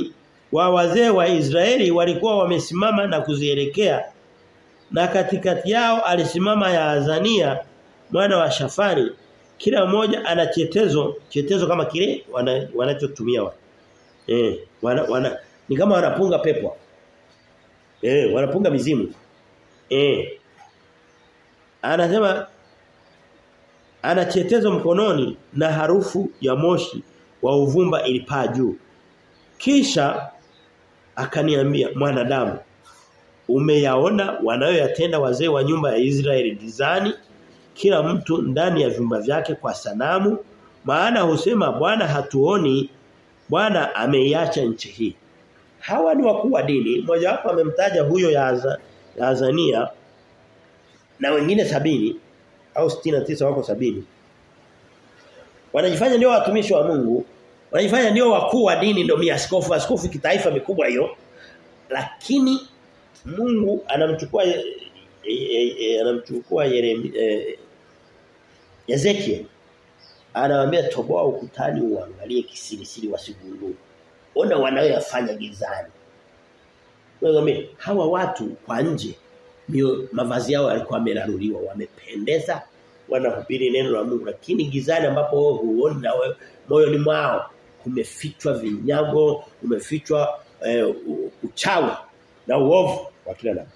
wa wazee wa Israeli walikuwa wamesimama na kuzielekea na katikati yao alisimama Yaazania mwana wa Shafari kila mmoja ana chetezo chetezo kama kile wanachotumia wana eh wana, wana ni kama wanapunga pepo eh wanapunga mizimu eh anasema ana chetezo mkononi na harufu ya moshi wa uvumba ilipaa juu kisha akaniambia mwanadamu umeyaona wanayoyatenda wazee wa nyumba ya Israeli gizani kila mtu ndani ya vyumba vyake kwa sanamu maana husema Bwana hatuoni Bwana ameiacha nchi hii hawa ni wakuu wa dini mmoja wapo amemtaja huyo ya, ya Azania na wengine sabini au tisa wako sabini wanajifanya ndio watumishi wa Mungu wanajifanya ndio wakuu wa dini ndio miaskofu askofu kitaifa mikubwa hiyo lakini Mungu anamchukua e, e, e, anamchukua Yeremia e, Ezekiel anamwambia toboa ukutani uangalie kisirisiri wasigundue ona wanayoyafanya gizani wewe hawa watu kwa nje mio, mavazi yao yalikuwa yameraruliwa wamependeza wanahubiri neno la Mungu lakini gizani ambapo wewe huoni na wewe moyoni mwao kumefichwa vinyago kumefichwa eh, uchawi na uovu wa kila namna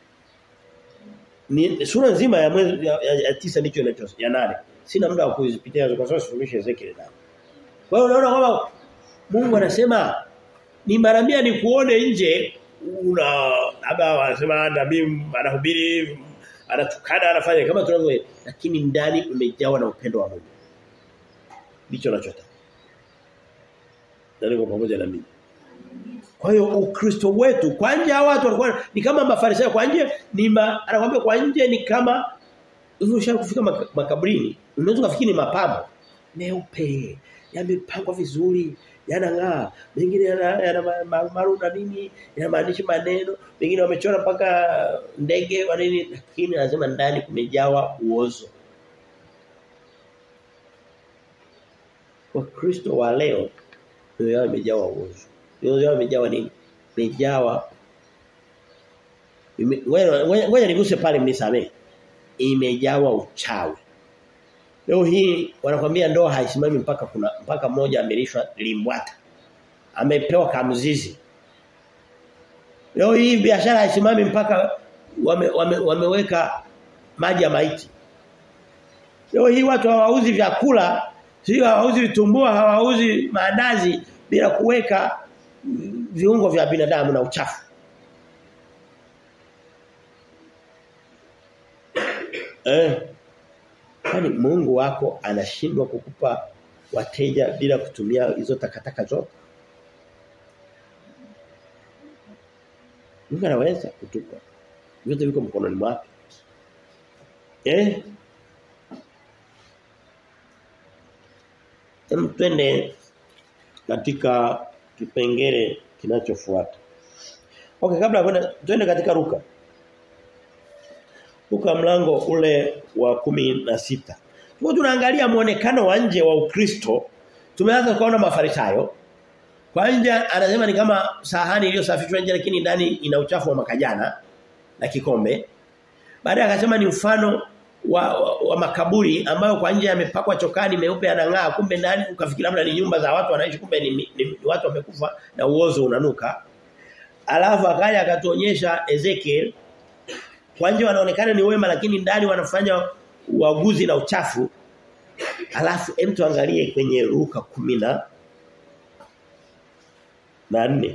ni sura nzima ya mwezi ya, ya, ya tisa ndicho inacho ya nane sina muda wa kuzipitia kwa sababu sifundishe Ezekiel na kwa hiyo unaona kwamba Mungu anasema ni mara mia ni kuone nje una labda wanasema nabii anahubiri anatukana anafanya kama tunavyo lakini ndani umejawa na upendo wa Mungu ndicho anachotaka ndio pamoja na mimi kwa hiyo ukristo wetu kwa nje hawa watu walikuwa ni kama mafarisayo kwa nje ni ma, anakuambia kwa nje ni kama hivyo kufika makaburini unaweza kufikiri ni mapambo meupe yamepangwa vizuri yanang'aa mengine yana, yana maru na nini yanamaanisha maneno mengine wamechora mpaka ndege wa nini lakini anasema ndani kumejawa uozo Wakristo wa leo ndio yao imejawa uozo ndio yao imejawa nini imejawa ngoja niguse pale mnisamee imejawa uchawi Leo hii wanakwambia ndoa haisimami mpaka kuna mpaka mmoja amelishwa limbwata. Amepewa kamzizi. Leo hii biashara haisimami mpaka wame, wame, wameweka maji ya maiti. Leo hii watu hawauzi vyakula, sio hawauzi vitumbua, hawauzi maandazi bila kuweka viungo vya binadamu na uchafu. Eh Kwani Mungu wako anashindwa kukupa wateja bila kutumia hizo takataka zote? Mungu anaweza kutupa. Vyote viko mkononi mwake. Eh? Hem twende katika kipengele kinachofuata. Okay, kabla ya kwenda twende katika Luka. Luka mlango ule wa kumi na sita Tuko tunaangalia muonekano wa nje wa Ukristo. Tumeanza kuona mafarisayo. Kwa nje anasema ni kama sahani iliyosafishwa nje lakini ndani ina uchafu wa makajana na kikombe. Baadaye akasema ni mfano wa, wa, wa makaburi ambayo kwa nje yamepakwa chokani meupe yanang'aa kumbe ndani ukafikiri labda ni nyumba za watu wanaishi kumbe ni, ni, ni watu wamekufa na uozo unanuka. Alafu akaja akatuonyesha Ezekiel kwa nje wanaonekana ni wema lakini ndani wanafanya uaguzi na uchafu. Alafu hem tuangalie kwenye Luka 10 na 4.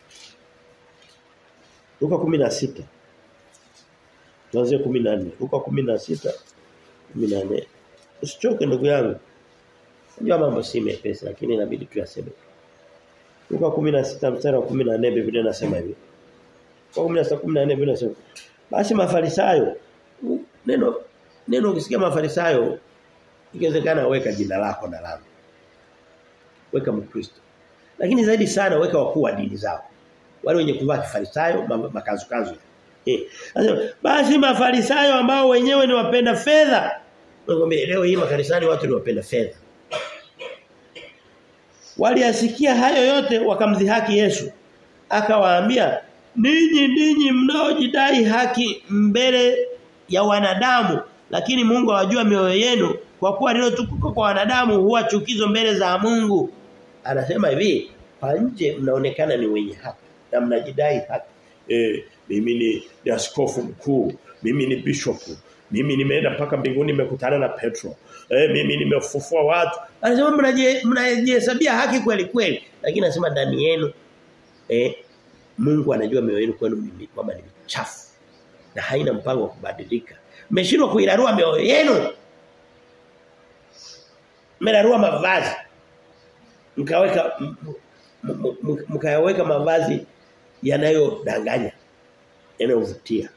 Luka 16. Tuanze 14. Luka 16 14. Usichoke ndugu yangu. Unajua mambo si mepesi lakini inabidi tuyaseme. Luka 16 mstari wa 14 Biblia inasema hivi. Kwa 16 14 Biblia inasema basi mafarisayo neno neno ukisikia mafarisayo ikiwezekana weka jina lako na langu. Weka mkristo. Lakini zaidi sana weka wakuu wa dini zao. Wale wenye kuvaa kifarisayo makazu kazu. Eh. Basi mafarisayo ambao wenyewe ni wapenda fedha. Ngombe leo hii makanisani watu ni wapenda fedha. Waliasikia hayo yote wakamdhihaki Yesu. akawaambia ninyi ninyi mnaojidai haki mbele ya wanadamu lakini Mungu awajua mioyo yenu kwa kuwa lilotukuka kwa wanadamu huwa chukizo mbele za Mungu anasema hivi kwa nje mnaonekana ni wenye haki na mnajidai haki eh mimi ni, ni askofu mkuu mimi ni bishop mimi nimeenda mpaka mbinguni nimekutana na Petro eh mimi nimefufua watu anasema mnajihesabia haki kweli kweli lakini anasema ndani yenu eh Mungu anajua mioyo yenu kwenu mimi kwamba ni chafu na haina mpango wa kubadilika mmeshindwa kuirarua mioyo yenu mmerarua mavazi mkaweka mkayaweka mavazi yanayodanganya yanayovutia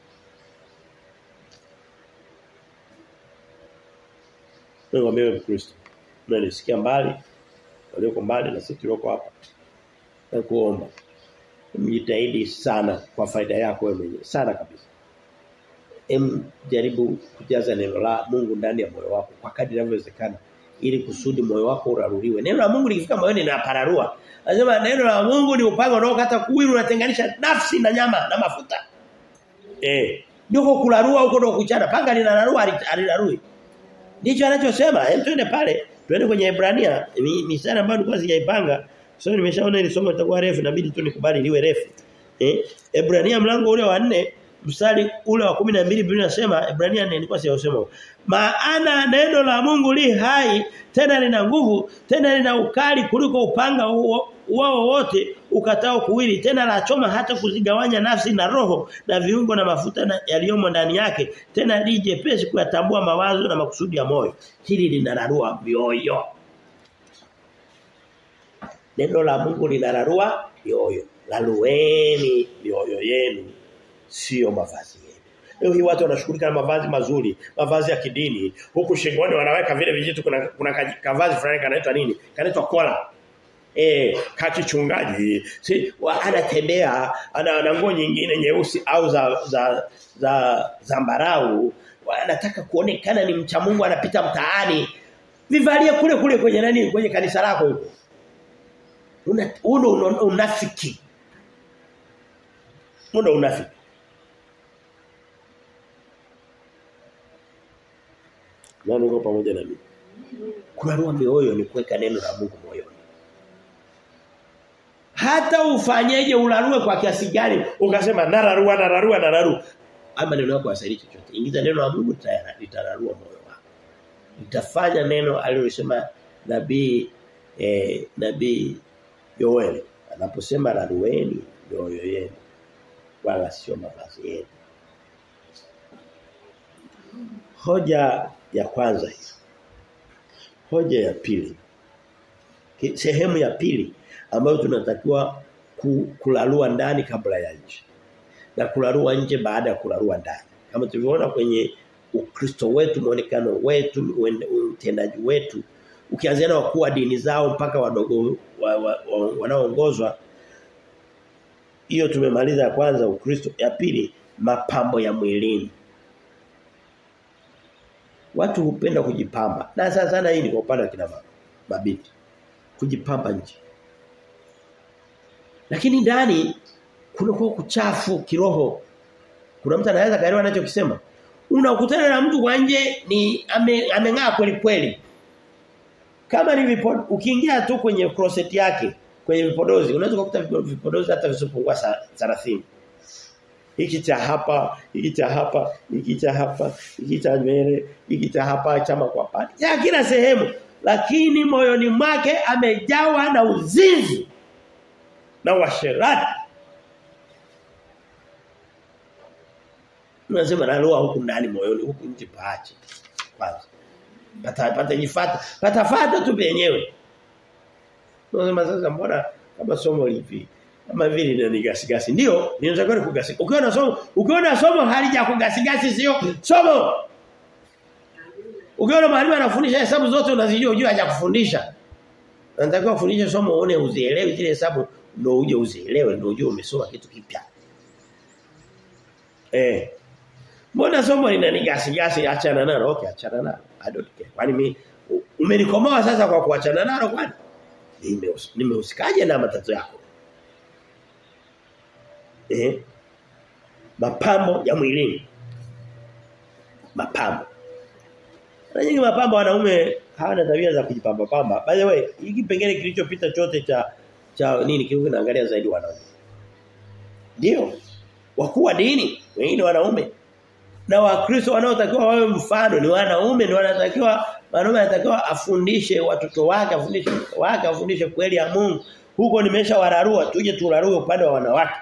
Mungu mimi Mkristo unanisikia mbali walioko mbali na sisi tulioko hapa na kuomba mjitahidi sana kwa faida yako wewe mwenyewe sana kabisa em jaribu kujaza neno la Mungu ndani ya moyo wako kwa kadri inavyowezekana ili kusudi moyo wako uraruliwe. Neno la Mungu likifika moyoni linapararua. Anasema neno la Mungu ni upanga unaokata kuwili unatenganisha nafsi na nyama na mafuta. Eh, ndio kularua huko ndio kuchana. Panga linararua alilarui. Ndicho anachosema. Hem twende pale. Twende kwenye Hebrania. Ni, ni sana ambayo nilikuwa sijaipanga. Sasa so, nimeshaona ile somo litakuwa refu inabidi tu nikubali liwe refu. Eh, Hebrania mlango ule wa 4 mstari ule wa 12 Biblia inasema Ibrania nilikuwa siyasema maana neno la Mungu li hai tena lina nguvu tena lina ukali kuliko upanga wao wote ukatao kuwili tena la choma hata kuzigawanya nafsi na roho na viungo na mafuta yaliyomo ndani yake tena lije pesi kuyatambua mawazo na makusudi ya moyo hili linararua mioyo neno la Mungu linararua mioyo lalueni mioyo yenu sio mavazi yenu. Leo hii watu wanashughulika na mavazi mazuri, mavazi ya kidini. Huku shingoni wanaweka vile vijitu kuna kuna kavazi fulani kanaitwa nini? Kanaitwa kola. Eh, kakichungaji. Si anatembea ana, ana nguo nyingine nyeusi au za za za zambarau. Anataka kuonekana ni mcha Mungu anapita mtaani. Vivalie kule kule kwenye nani kwenye kanisa lako huko. Una una unafiki. Una unafiki. Nani uko pamoja na mimi? Kurarua mioyo ni kuweka neno la Mungu moyoni. Hata ufanyeje ularue kwa kiasi gani ukasema nararua nararua nararua. Ama neno lako hasaidii chochote. Ingiza neno la Mungu litararua moyo wako. Litafanya neno alilosema nabii eh, nabii Yoel anaposema rarueni mioyo yenu wala sio mavazi yenu. Hoja ya kwanza hiyo. Hoja ya pili. Sehemu ya pili ambayo tunatakiwa kulalua ndani kabla ya nje. Na kularua nje baada ya kularua ndani. Kama tulivyoona kwenye Ukristo wetu, muonekano wetu, utendaji wetu, ukianzia na wakuu wa dini zao mpaka wadogo wanaoongozwa wa, wa, hiyo tumemaliza ya kwanza Ukristo, ya pili mapambo ya mwilini. Watu hupenda kujipamba. Na sana sana hii ni kwa upande wa kina mama, mabinti. Kujipamba nje. Lakini ndani kuna kwa kuchafu kiroho. Kuna mtu anaweza kaelewa anachokisema. Unakutana na mtu kwa nje ni ame, ameng'aa kweli kweli. Kama ni vipodozi ukiingia tu kwenye closet yake kwenye vipodozi unaweza kukuta vipodozi hata visipungua 30 hiki cha hapa hiki cha hapa hiki cha hapa hiki cha nywele hiki cha hapa chama kwa pati ya kila sehemu lakini moyoni mwake amejawa na uzinzi na washerati Unasema naloa huku ndani moyoni huku nje paache kwanza pata pata jifata pata fata tu penyewe Unasema sasa mbona kama somo lipi kama vile ni gasigasi ndio ninatakiwa kugasigasi ukiona somo ukiona somo halija kugasigasi sio somo ukiona mwalimu anafundisha hesabu zote unazijua unajua haja kufundisha anatakiwa kufundisha somo uone uzielewe zile hesabu ndio uje uzielewe ndio uje umesoma kitu kipya eh Mbona somo linanigasi gasi achana nalo okay achana nalo I don't care kwani mimi umenikomoa sasa kwa kuachana nalo kwani nimehusikaje na matatizo yako Eh? Mapambo ya mwilini. Mapambo. Na nyingi mapambo wanaume hawana tabia za kujipamba pamba. By the way, hiki pengine kilichopita chote cha cha nini kiko kinaangalia zaidi wanaume. Ndio. Wakuu wa dini, wengine wanaume. Na wakristo wanaotakiwa wawe mfano ni wanaume ni wanatakiwa wanaume anatakiwa afundishe watoto wake, afundishe wake, afundishe kweli ya Mungu. Huko nimesha wararua, tuje turarue upande wa wanawake.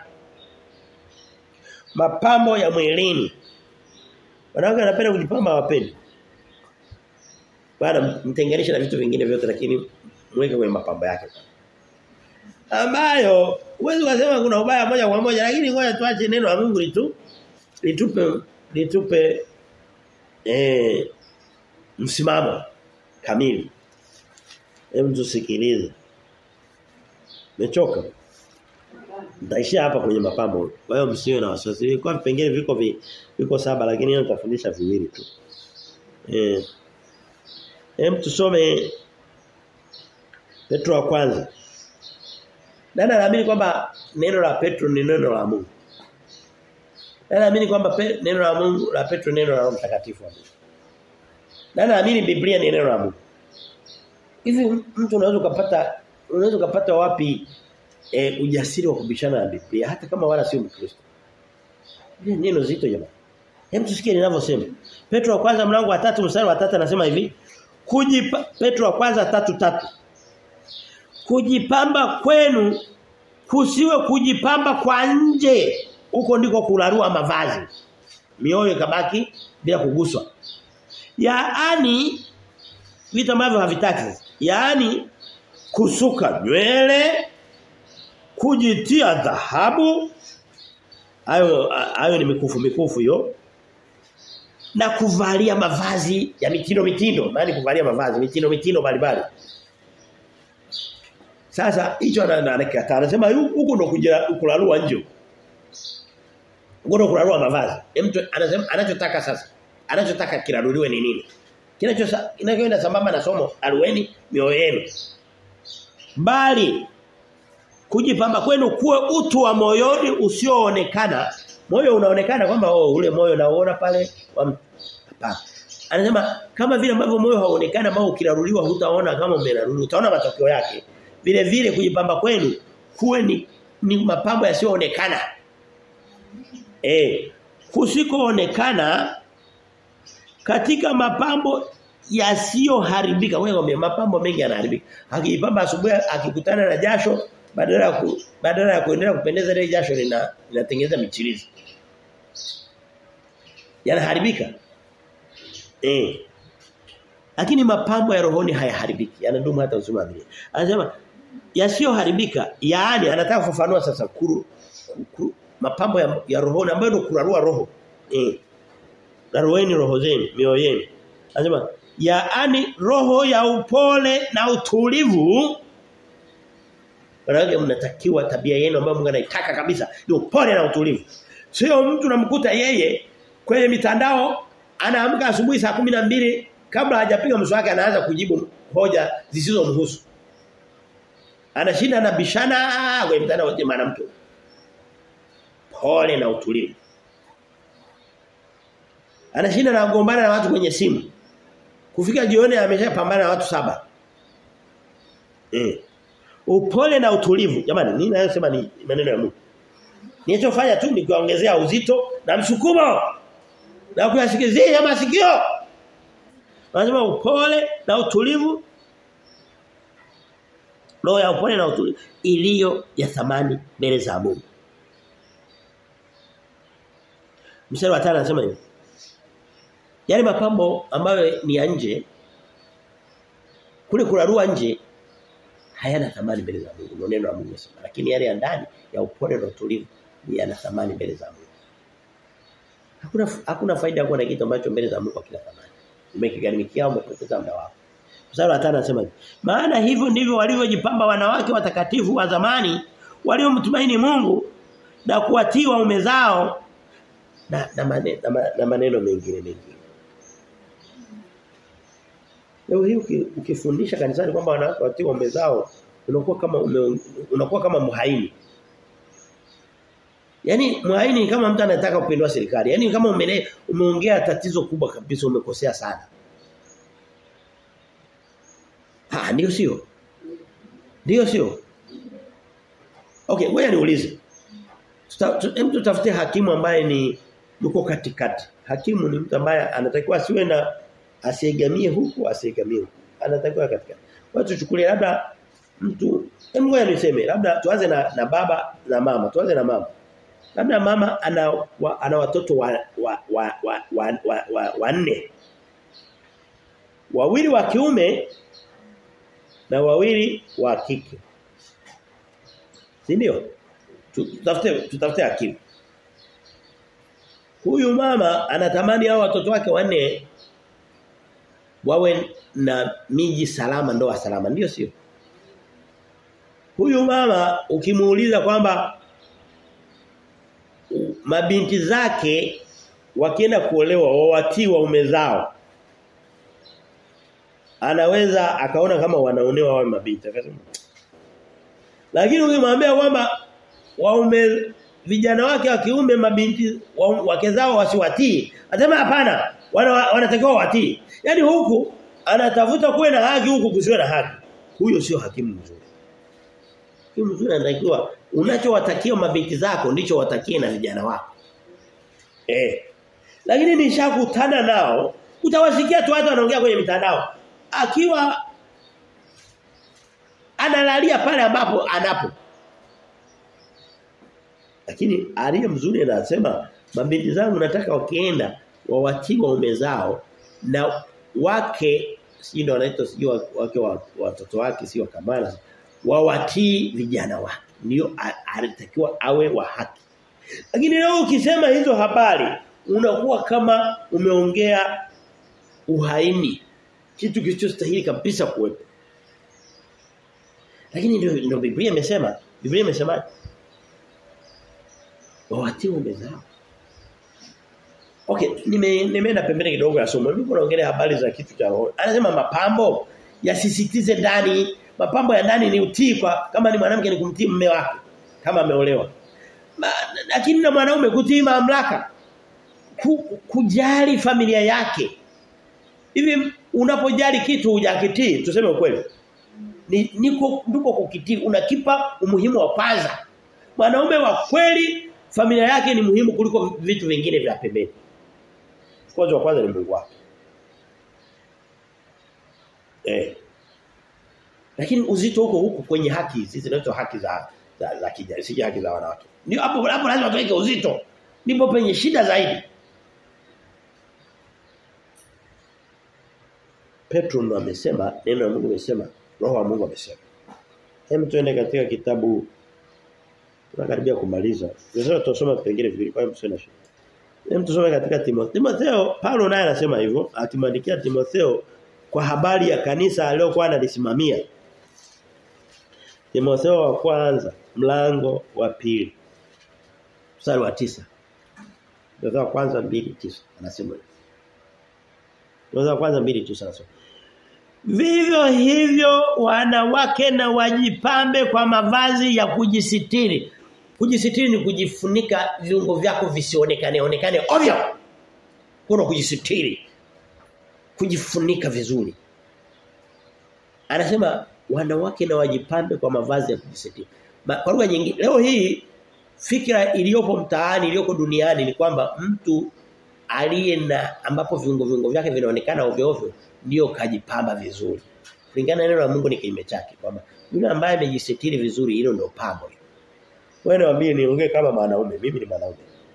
Mapambo ya mwilini. Wanawake wanapenda kujipamba wapendi. Bwana mtenganishe na vitu vingine vyote lakini mweke kwenye mapambo yake. Ambayo huwezi kusema kuna ubaya moja kwa moja lakini ngoja tuache neno la Mungu litu litupe litupe eh msimamo kamili. Hebu tusikilize. Mechoka. Nitaishia hapa kwenye mapambo. Kwa hiyo msiwe na wasiwasi. Kwa vipengele viko vi, viko saba lakini leo nitafundisha viwili tu. Eh. Hem tusome Petro wa kwanza. Nani anaamini kwamba neno la Petro ni neno la Mungu? Nani anaamini kwamba pe, neno la Mungu la Petro neno la Roho Mtakatifu wa Mungu? Nani anaamini Biblia ni neno la Mungu? Hivi mtu unaweza kupata unaweza kupata wapi e, ujasiri wa kubishana na Biblia hata kama wala sio Mkristo? Ni neno zito jamani. Hem tusikie ninavyosema. Petro wa kwanza mlango wa 3 mstari wa 3 anasema hivi. Kujipa Petro wa kwanza tatu tatu Kujipamba kwenu kusiwe kujipamba kwa nje. Huko ndiko kularua mavazi. Mioyo ikabaki bila kuguswa. Yaani vitu ambavyo havitaki. Yaani kusuka nywele, kujitia dhahabu. Hayo hayo ni mikufu mikufu hiyo. Na kuvalia mavazi ya mitindo mitindo, maana kuvalia mavazi mitindo mitindo mbalimbali. Sasa hicho anakataa. Anasema huko ndo kularua nje. Huko ndo kularua mavazi. Mtu anasema anachotaka sasa. Anachotaka kiraruliwe ni nini? Kinachosa kinachoenda sambamba na somo arueni mioyo yenu. Bali kujipamba kwenu kuwe utu wa moyoni usioonekana. Moyo unaonekana kwamba oh ule moyo naona pale hapana. Anasema kama vile ambavyo moyo hauonekana ambao ukiraruliwa hutaona kama umeraruliwa. Utaona matokeo yake. Vile vile kujipamba kwenu kuwe ni, ni mapambo yasiyoonekana. Eh, kusikoonekana katika mapambo yasiyoharibika. Wewe mapambo mengi yanaharibika. Akijipamba asubuhi akikutana na jasho badala ya ku, badala ya kuendelea kupendeza ile jasho lina linatengeneza michirizi. Yanaharibika. Eh. Lakini mapambo ya rohoni hayaharibiki. Yanadumu hata uzima wa Anasema yasiyoharibika, yaani anataka kufafanua sasa kuru, kuru mapambo ya, ya rohoni ambayo ndio kurarua roho. Eh. Narueni roho zenu, mioyo yenu. Anasema yaani roho ya upole na utulivu Wanawake mnatakiwa tabia yenu ambayo Mungu anaitaka kabisa ni upole na utulivu. Sio mtu namkuta yeye kwenye mitandao anaamka asubuhi saa mbili kabla hajapiga mswaki anaanza kujibu hoja zisizomhusu. Anashinda na bishana kwenye mtandao wote mwanamke. Pole na utulivu. Anashinda na kugombana na watu kwenye simu. Kufika jioni ameshapambana na watu saba. Eh. Upole na utulivu. Jamani, nini nayosema ni maneno ya Mungu. Ninachofanya tu ni kuongezea uzito na msukumo. Na kuyasikizia masikio. Anasema upole na utulivu. Roho ya upole na utulivu iliyo ya thamani mbele za Mungu. Mstari wa 5 anasema hivi. Yale mapambo ambayo ni ya nje kule kurarua nje hayana thamani mbele za Mungu. Ndio neno la Mungu nasema. Lakini yale ya ndani ya upole na utulivu yana thamani mbele za Mungu. Hakuna hakuna faida kuwa na kitu ambacho mbele za Mungu hakina thamani. Umekigharimikia umepoteza muda wako. Mstari wa 5 anasema Maana hivyo ndivyo walivyojipamba wanawake watakatifu wa zamani waliomtumaini Mungu na kuwatii waume zao na na maneno, na, na maneno mengine mengine. Leo hii ukifundisha kanisani kwamba wanawake watii waume zao unakuwa kama ume, unakuwa kama mhaini. Yaani mwaini kama mtu anataka kupindua serikali. Yaani kama umele, umeongea tatizo kubwa kabisa umekosea sana. Ah ndio sio. Ndio sio. Okay, ngoja niulize. Hem tutafute hakimu ambaye ni yuko katikati. Hakimu ni mtu ambaye anatakiwa asiwe na asiegamie huku asiegamie huku. Anatakiwa katikati. Kwa hiyo tuchukulie labda mtu hem ngoja niseme labda tuanze na, na baba na mama. Tuanze na mama. Labda mama ana wa, ana watoto wa wa wa wa, wa, wa, wa, wa nne. Wawili wa kiume na wawili wa kike. Si ndio? Tutafute tutafute akili. Huyu mama anatamani hao watoto wake wanne wawe na miji salama ndoa salama ndio sio? Huyu mama ukimuuliza kwamba mabinti zake wakienda kuolewa wawatii waume zao anaweza akaona kama wanaonewa wao mabinti akasema lakini ukimwambia kwamba waume vijana wake wa kiume mabinti wake zao wasiwatii atasema hapana wana, wanatakiwa watii yani huku anatafuta kuwe na haki huku kusiwe na haki huyo sio hakimu mzuri hakimu mzuri anatakiwa unachowatakia mabinti zako ndicho watakie na vijana wako eh lakini nishakutana nao utawasikia tu watu wanaongea kwenye mitandao akiwa analalia pale ambapo anapo lakini aliye mzuri anasema mabinti zangu nataka wakienda wawatii waume zao na wake si ndio wanaitwa sio wake watoto wake sio kamala wawatii vijana wake ndio alitakiwa awe wa haki lakini leo ukisema hizo habari unakuwa kama umeongea uhaini kitu kilichostahili kabisa kuwepo lakini ndio ndio Biblia imesema Biblia imesema wawatii waume zao Okay, nime nimeenda pembeni kidogo ya somo. Mimi naongelea habari za kitu cha roho. Anasema mapambo yasisitize ndani, mapambo ya ndani ni utii kwa kama ni mwanamke ni kumtii mume wake kama ameolewa. Lakini na mwanaume kutii mamlaka. Ku, kujali familia yake. Hivi unapojali kitu hujakitii, tuseme ukweli. Ni niko ndiko kukitii, unakipa umuhimu wa kwanza. Mwanaume wa kweli familia yake ni muhimu kuliko vitu vingine vya pembeni. Kwanza wa kwanza ni Mungu wake. Eh. Lakini uzito huko huko kwenye haki hizi zinaitwa haki za za, za kijana, si haki za wanawake. Ndio hapo hapo lazima tuweke uzito. Ndipo penye shida zaidi. Petro ndo amesema, neno la Mungu amesema, roho wa Mungu amesema. Hem tuende katika kitabu tunakaribia kumaliza. Sasa tutasoma vipengele viwili kwa hiyo msio shida. Hem tusome katika Timotheo. Timotheo Paulo naye anasema hivyo akimwandikia Timotheo kwa habari ya kanisa aliyokuwa analisimamia. Timotheo wa kwanza mlango wa pili mstari wa tisa Timotheo wa kwanza mbili tisa anasema Timotheo wa kwanza mbili tisa anasema Vivyo hivyo wanawake na wajipambe kwa mavazi ya kujisitiri. Kujisitiri ni kujifunika viungo vyako visionekane onekane ovyo. Kuna kujisitiri. Kujifunika vizuri. Anasema wanawake na wajipambe kwa mavazi ya kujisitiri. Ma, kwa lugha nyingine leo hii fikra iliyopo mtaani iliyoko duniani ni kwamba mtu aliye na ambapo viungo viungo vyake vinaonekana ovyo ovyo ndio kajipamba vizuri. Kulingana na neno la Mungu ni kinyume chake kwamba yule ambaye amejisitiri vizuri hilo ndio pambo. Wewe niambie niongee kama mwanaume, mimi ni mwanaume.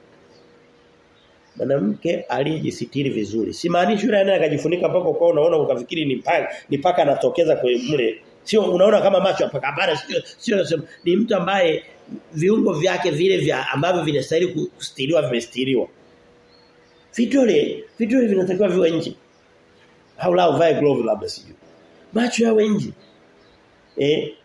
Mwanamke aliyejisitiri vizuri. Simaanishi yule anaye akajifunika mpaka kwa unaona ukafikiri ni paka ni paka anatokeza kwenye mle. Sio unaona kama macho paka hapana sio sio ni mtu ambaye viungo vyake vile vya ambavyo vinastahili kustiriwa vimestiriwa. Vidole, vidole vinatakiwa viwe nje. Au la uvae glove labda sijui. Macho yawe nje. Eh?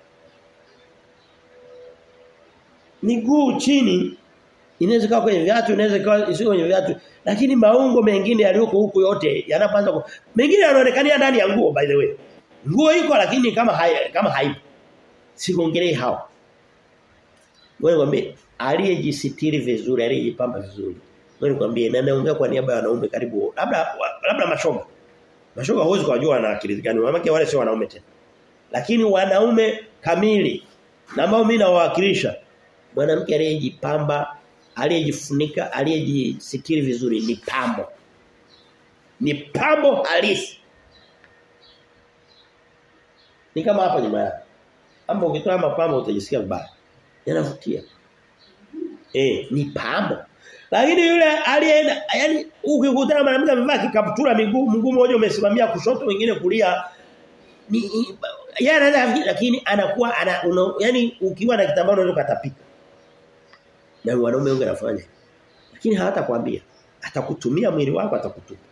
Miguu chini inaweza kuwa kwenye viatu, inaweza kuwa sio kwenye viatu, lakini maungo mengine yaliyoko huku yote yanapanza mengine yanaonekania ndani ya nguo by the way. Nguo iko lakini kama hai, kama haipo. Siongelee hao. Wewe ngombe aliyejisitiri vizuri, aliyejipamba vizuri. Wewe nikwambie na naongea kwa niaba ya wanaume karibu labda labda mashoga. Mashoga huwezi kujua na akili gani. Wanawake wale sio wanaume tena. Lakini wanaume kamili na ambao mimi nawawakilisha mwanamke aliyejipamba, aliyejifunika, aliyejisitiri vizuri ni pambo. Ni pambo halisi. Ni kama hapa nyuma yako. Hapo ukitoa mapambo utajisikia vibaya. Yanavutia. Eh, ni pambo. Lakini yule aliyeenda yani ukikutana mwanamke amevaa kikaptura miguu mguu mmoja umesimamia kushoto wengine kulia ni yeye anaweza lakini anakuwa ana una, yani ukiwa na kitambaa unaweza kutapika. Na wanaume wengi wanafanya. Lakini hawatakwambia. Atakutumia mwili wako atakutupa.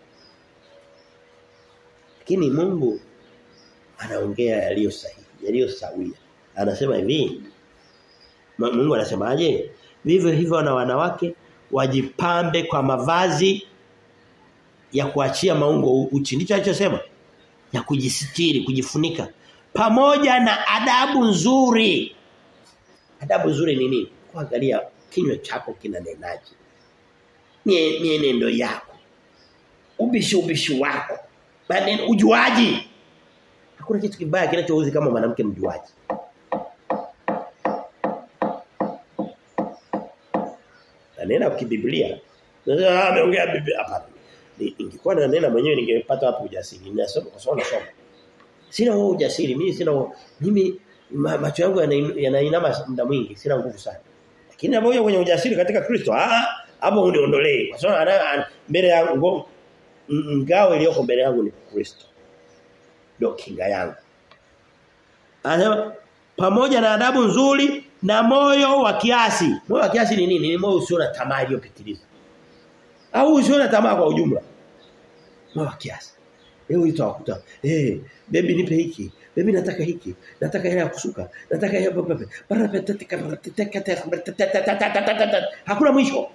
Lakini Mungu anaongea yaliyo sahihi, yaliyo sawia. Anasema hivi. Mungu anasemaje? Vivyo hivyo na wanawake wajipambe kwa mavazi ya kuachia maungo uchi. Ndicho alichosema. Ya kujisitiri, kujifunika pamoja na adabu nzuri. Adabu nzuri ni nini? Kuangalia kinywa chako kinanenaje. Mie mienendo yako. Ubishi ubishi wako. Maneno ujuaji. Hakuna kitu kibaya kinachouzi kama mwanamke mjuaji. Anena kibiblia. Sasa ameongea biblia hapa. Ingekuwa na nena mwenyewe ningepata hapo ujasiri. Ninasoma kwa sababu nasoma. Sina huo ujasiri. Mimi sina huo. Mimi macho yangu yanainama muda mwingi. Sina nguvu sana. Lakini napokuja kwenye ujasiri katika Kristo, ah hapo uniondolee. Kwa sababu mbele yangu ngao iliyoko mbele yangu ni Kristo. Ndio kinga yangu. Anasema pamoja na adabu nzuri na moyo wa kiasi. Moyo wa kiasi ni nini? Ni moyo usio na tamaa iliyopitiliza. Au usio na tamaa kwa ujumla. Moyo wa kiasi. Leo utawakuta, eh, hey, baby nipe hiki. Baby nataka hiki. Nataka hela ya kusuka. Nataka hela pepe. Hakuna mwisho.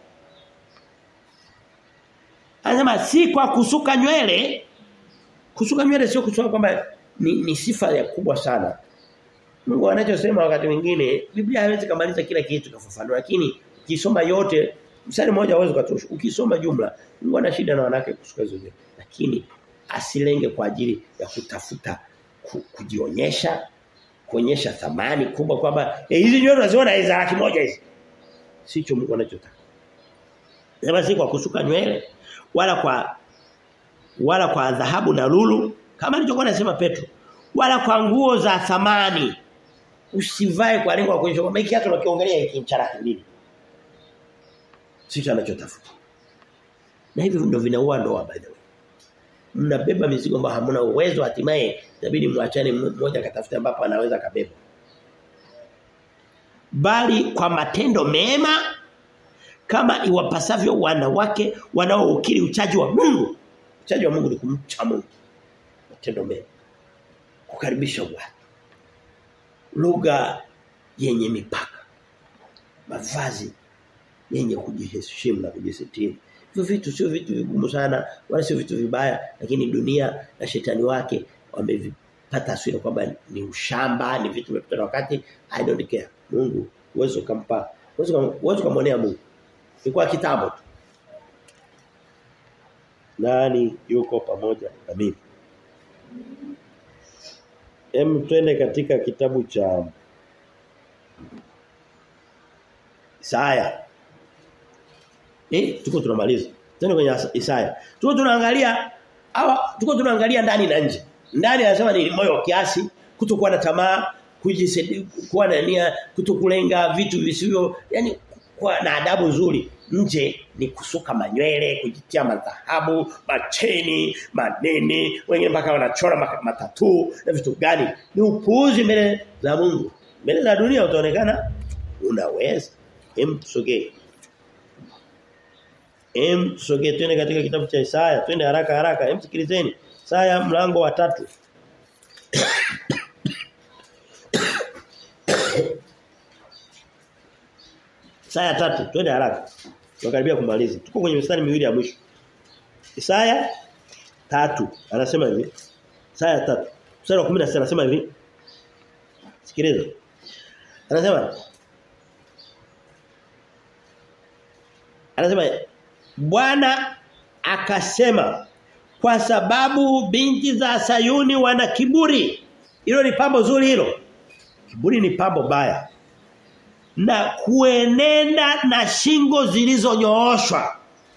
Anasema si kwa kusuka nywele. Kusuka nywele sio kusema kwamba ni, ni sifa ya kubwa sana. Mungu anachosema wakati mwingine Biblia haiwezi kumaliza kila kitu kufafanua lakini ukisoma yote mstari mmoja hauwezi kutosha. Ukisoma jumla Mungu ana shida na wanawake kusuka hizo nywele. Lakini asilenge kwa ajili ya kutafuta ku, kujionyesha kuonyesha thamani kubwa kwamba eh, hizi nywele unaziona hizo laki moja hizi. Sicho Mungu anachotaka. Sema si kwa kusuka nywele wala kwa wala kwa dhahabu na lulu kama nilichokuwa nasema Petro wala kwa nguo za thamani usivae kwa lengo la kuonyesha kwamba hiki hata unakiongelea hiki mcharaki nini sicho anachotafuta na hivi ndio vinaua ndoa by the way mnabeba mizigo ambayo hamna uwezo hatimaye inabidi muachane mmoja katafuta ambapo anaweza kabeba bali kwa matendo mema kama iwapasavyo wanawake wanaoukiri uchaji wa Mungu uchaji wa Mungu ni kumcha Mungu matendo mema kukaribisha watu lugha yenye mipaka mavazi yenye kujiheshimu na kujisitiri hivyo vitu sio vitu vigumu sana wala sio vitu vibaya lakini dunia na shetani wake wamevipata taswira kwamba ni ushamba ni vitu vimepita wakati i don't care Mungu uwezo kampa uwezo uwezo kumwonea Mungu ni kwa kitabu tu nani yuko pamoja na mimi Hem twende katika kitabu cha Isaya. Eh tuko tunamaliza. Twende kwenye Isaya. Tuko tunaangalia hawa tuko tunaangalia ndani na nje. Ndani anasema ni moyo wa kiasi, kutokuwa na tamaa, kujisaidia kuwa na nia, kutokulenga vitu visivyo, yani kuwa na adabu nzuri. Nje ni kusuka manywele, kujitia madhahabu, macheni, manene, wengine mpaka wanachora matatu na vitu gani. Ni upuuzi mbele za Mungu. Mbele za dunia utaonekana unaweza. Hem tusogee. Hem tusogee twende katika kitabu cha Isaya, twende haraka haraka. Hem sikilizeni. Isaya mlango wa tatu Isaya tatu twende haraka. Tunakaribia kumaliza. Tuko kwenye mstari miwili ya mwisho. Isaya tatu anasema hivi. Isaya tatu Mstari wa 16 anasema hivi. Sikiliza. Anasema Anasema Bwana akasema kwa sababu binti za Sayuni wana kiburi. Hilo ni pambo zuri hilo. Kiburi ni pambo baya. Na kuenenda na shingo zilizonyooshwa.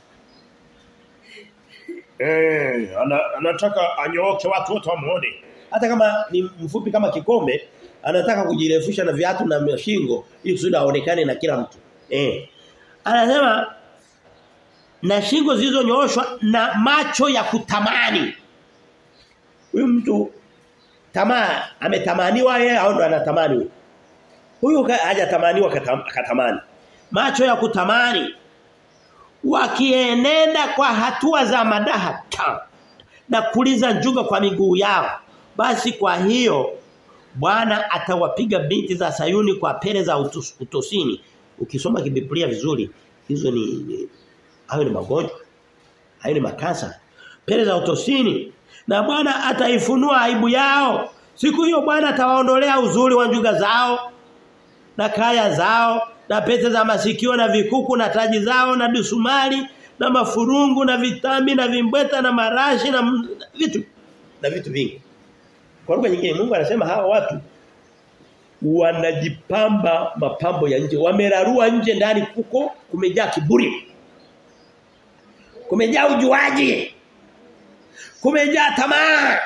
Eh, ana, anataka anyooke watu wote wamuone. Hata kama ni mfupi kama kikombe, anataka kujirefusha na viatu na shingo ili kusudi aonekane na kila mtu. Eh. Anasema na shingo zilizonyooshwa na macho ya kutamani. Huyu mtu tamaa ametamaniwa yeye au ndo anatamani huyu? Huyu hajatamaniwa akatamani. Macho ya kutamani wakienenda kwa hatua za madaha ta, na kuliza njuga kwa miguu yao. Basi kwa hiyo Bwana atawapiga binti za Sayuni kwa pele za utos, utosini. Ukisoma kibiblia vizuri, hizo ni, ni hayo ni magonjwa. Hayo ni makansa. Pele za utosini. Na Bwana ataifunua aibu yao. Siku hiyo Bwana atawaondolea uzuri wa njuga zao na kaya zao na pete za masikio na vikuku na taji zao na dusumari na mafurungu na vitambi na vimbweta na marashi na vitu na vitu vingi. Kwa lugha nyingine Mungu anasema hawa watu wanajipamba mapambo ya nje, wamerarua nje ndani kuko kumejaa kiburi. Kumejaa ujuaji. Kumejaa tamaa.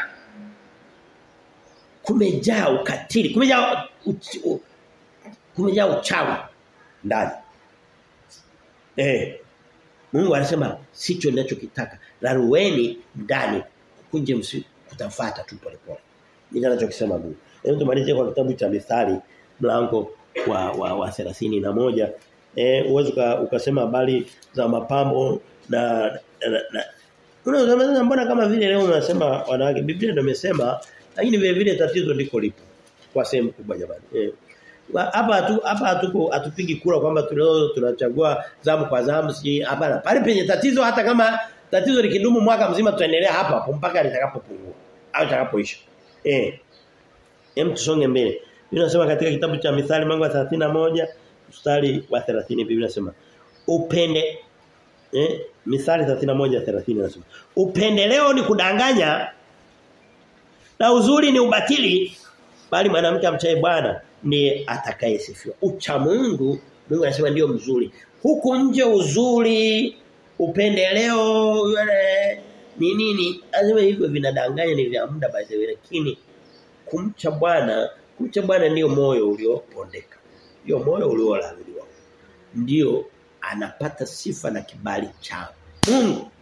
Kumejaa ukatili, kumejaa uchi, kumejaa uchawi ndani. Eh. Mungu anasema sicho ninachokitaka. Larueni ndani kunje msi kutafuata tu pole pole. Ndio anachokisema Mungu. Hebu tumalize kwa kitabu cha Mithali mlango wa wa, wa 31. Eh uweze ukasema habari za mapambo na na, na Unaweza mbona kama vile leo unasema wanawake Biblia ndio imesema lakini vile vile tatizo liko lipo kwa sehemu kubwa jamani. Eh hapa hatu hapa hatuko hatupigi kura kwamba tuleo tunachagua zamu kwa zamu si hapana pale penye tatizo hata kama tatizo likidumu mwaka mzima tutaendelea hapa hapo mpaka litakapopungua au litakapoisha eh hem tusonge mbele Biblia inasema katika kitabu cha Mithali mlango wa 31 mstari wa 30 Biblia inasema upende eh Mithali 31:30 inasema upendeleo ni kudanganya na uzuri ni ubatili bali mwanamke amchaye Bwana ndiye atakayesifiwa. Ucha Mungu Mungu anasema ndio mzuri. Huku nje uzuri, upendeleo yule ni nini? Anasema hivyo vinadanganya ni vya muda by the way lakini kumcha Bwana, kumcha Bwana ndio moyo uliopondeka. Ndio moyo uliolaaniwa. Ndio anapata sifa na kibali cha Mungu.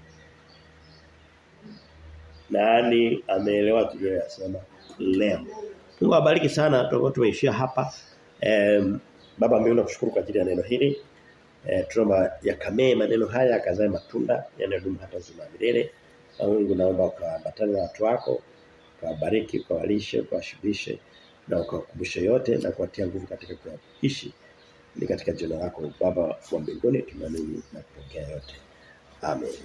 Nani ameelewa tuliyosema leo? Mungu awabariki sana tutakuwa tumeishia hapa. Um, baba mbinguni nakushukuru kwa ajili ya neno hili. Eh tunaomba yakamee maneno haya akazae matunda yanayodumu hata uzima milele. Na Mungu naomba ukaambatane na watu wako, ukawabariki, ukawalishe, ukawashibishe na ukawakumbushe yote na kuwatia nguvu katika kuishi. Ni katika jina lako Baba wa mbinguni tunaamini na kupokea yote. Amen.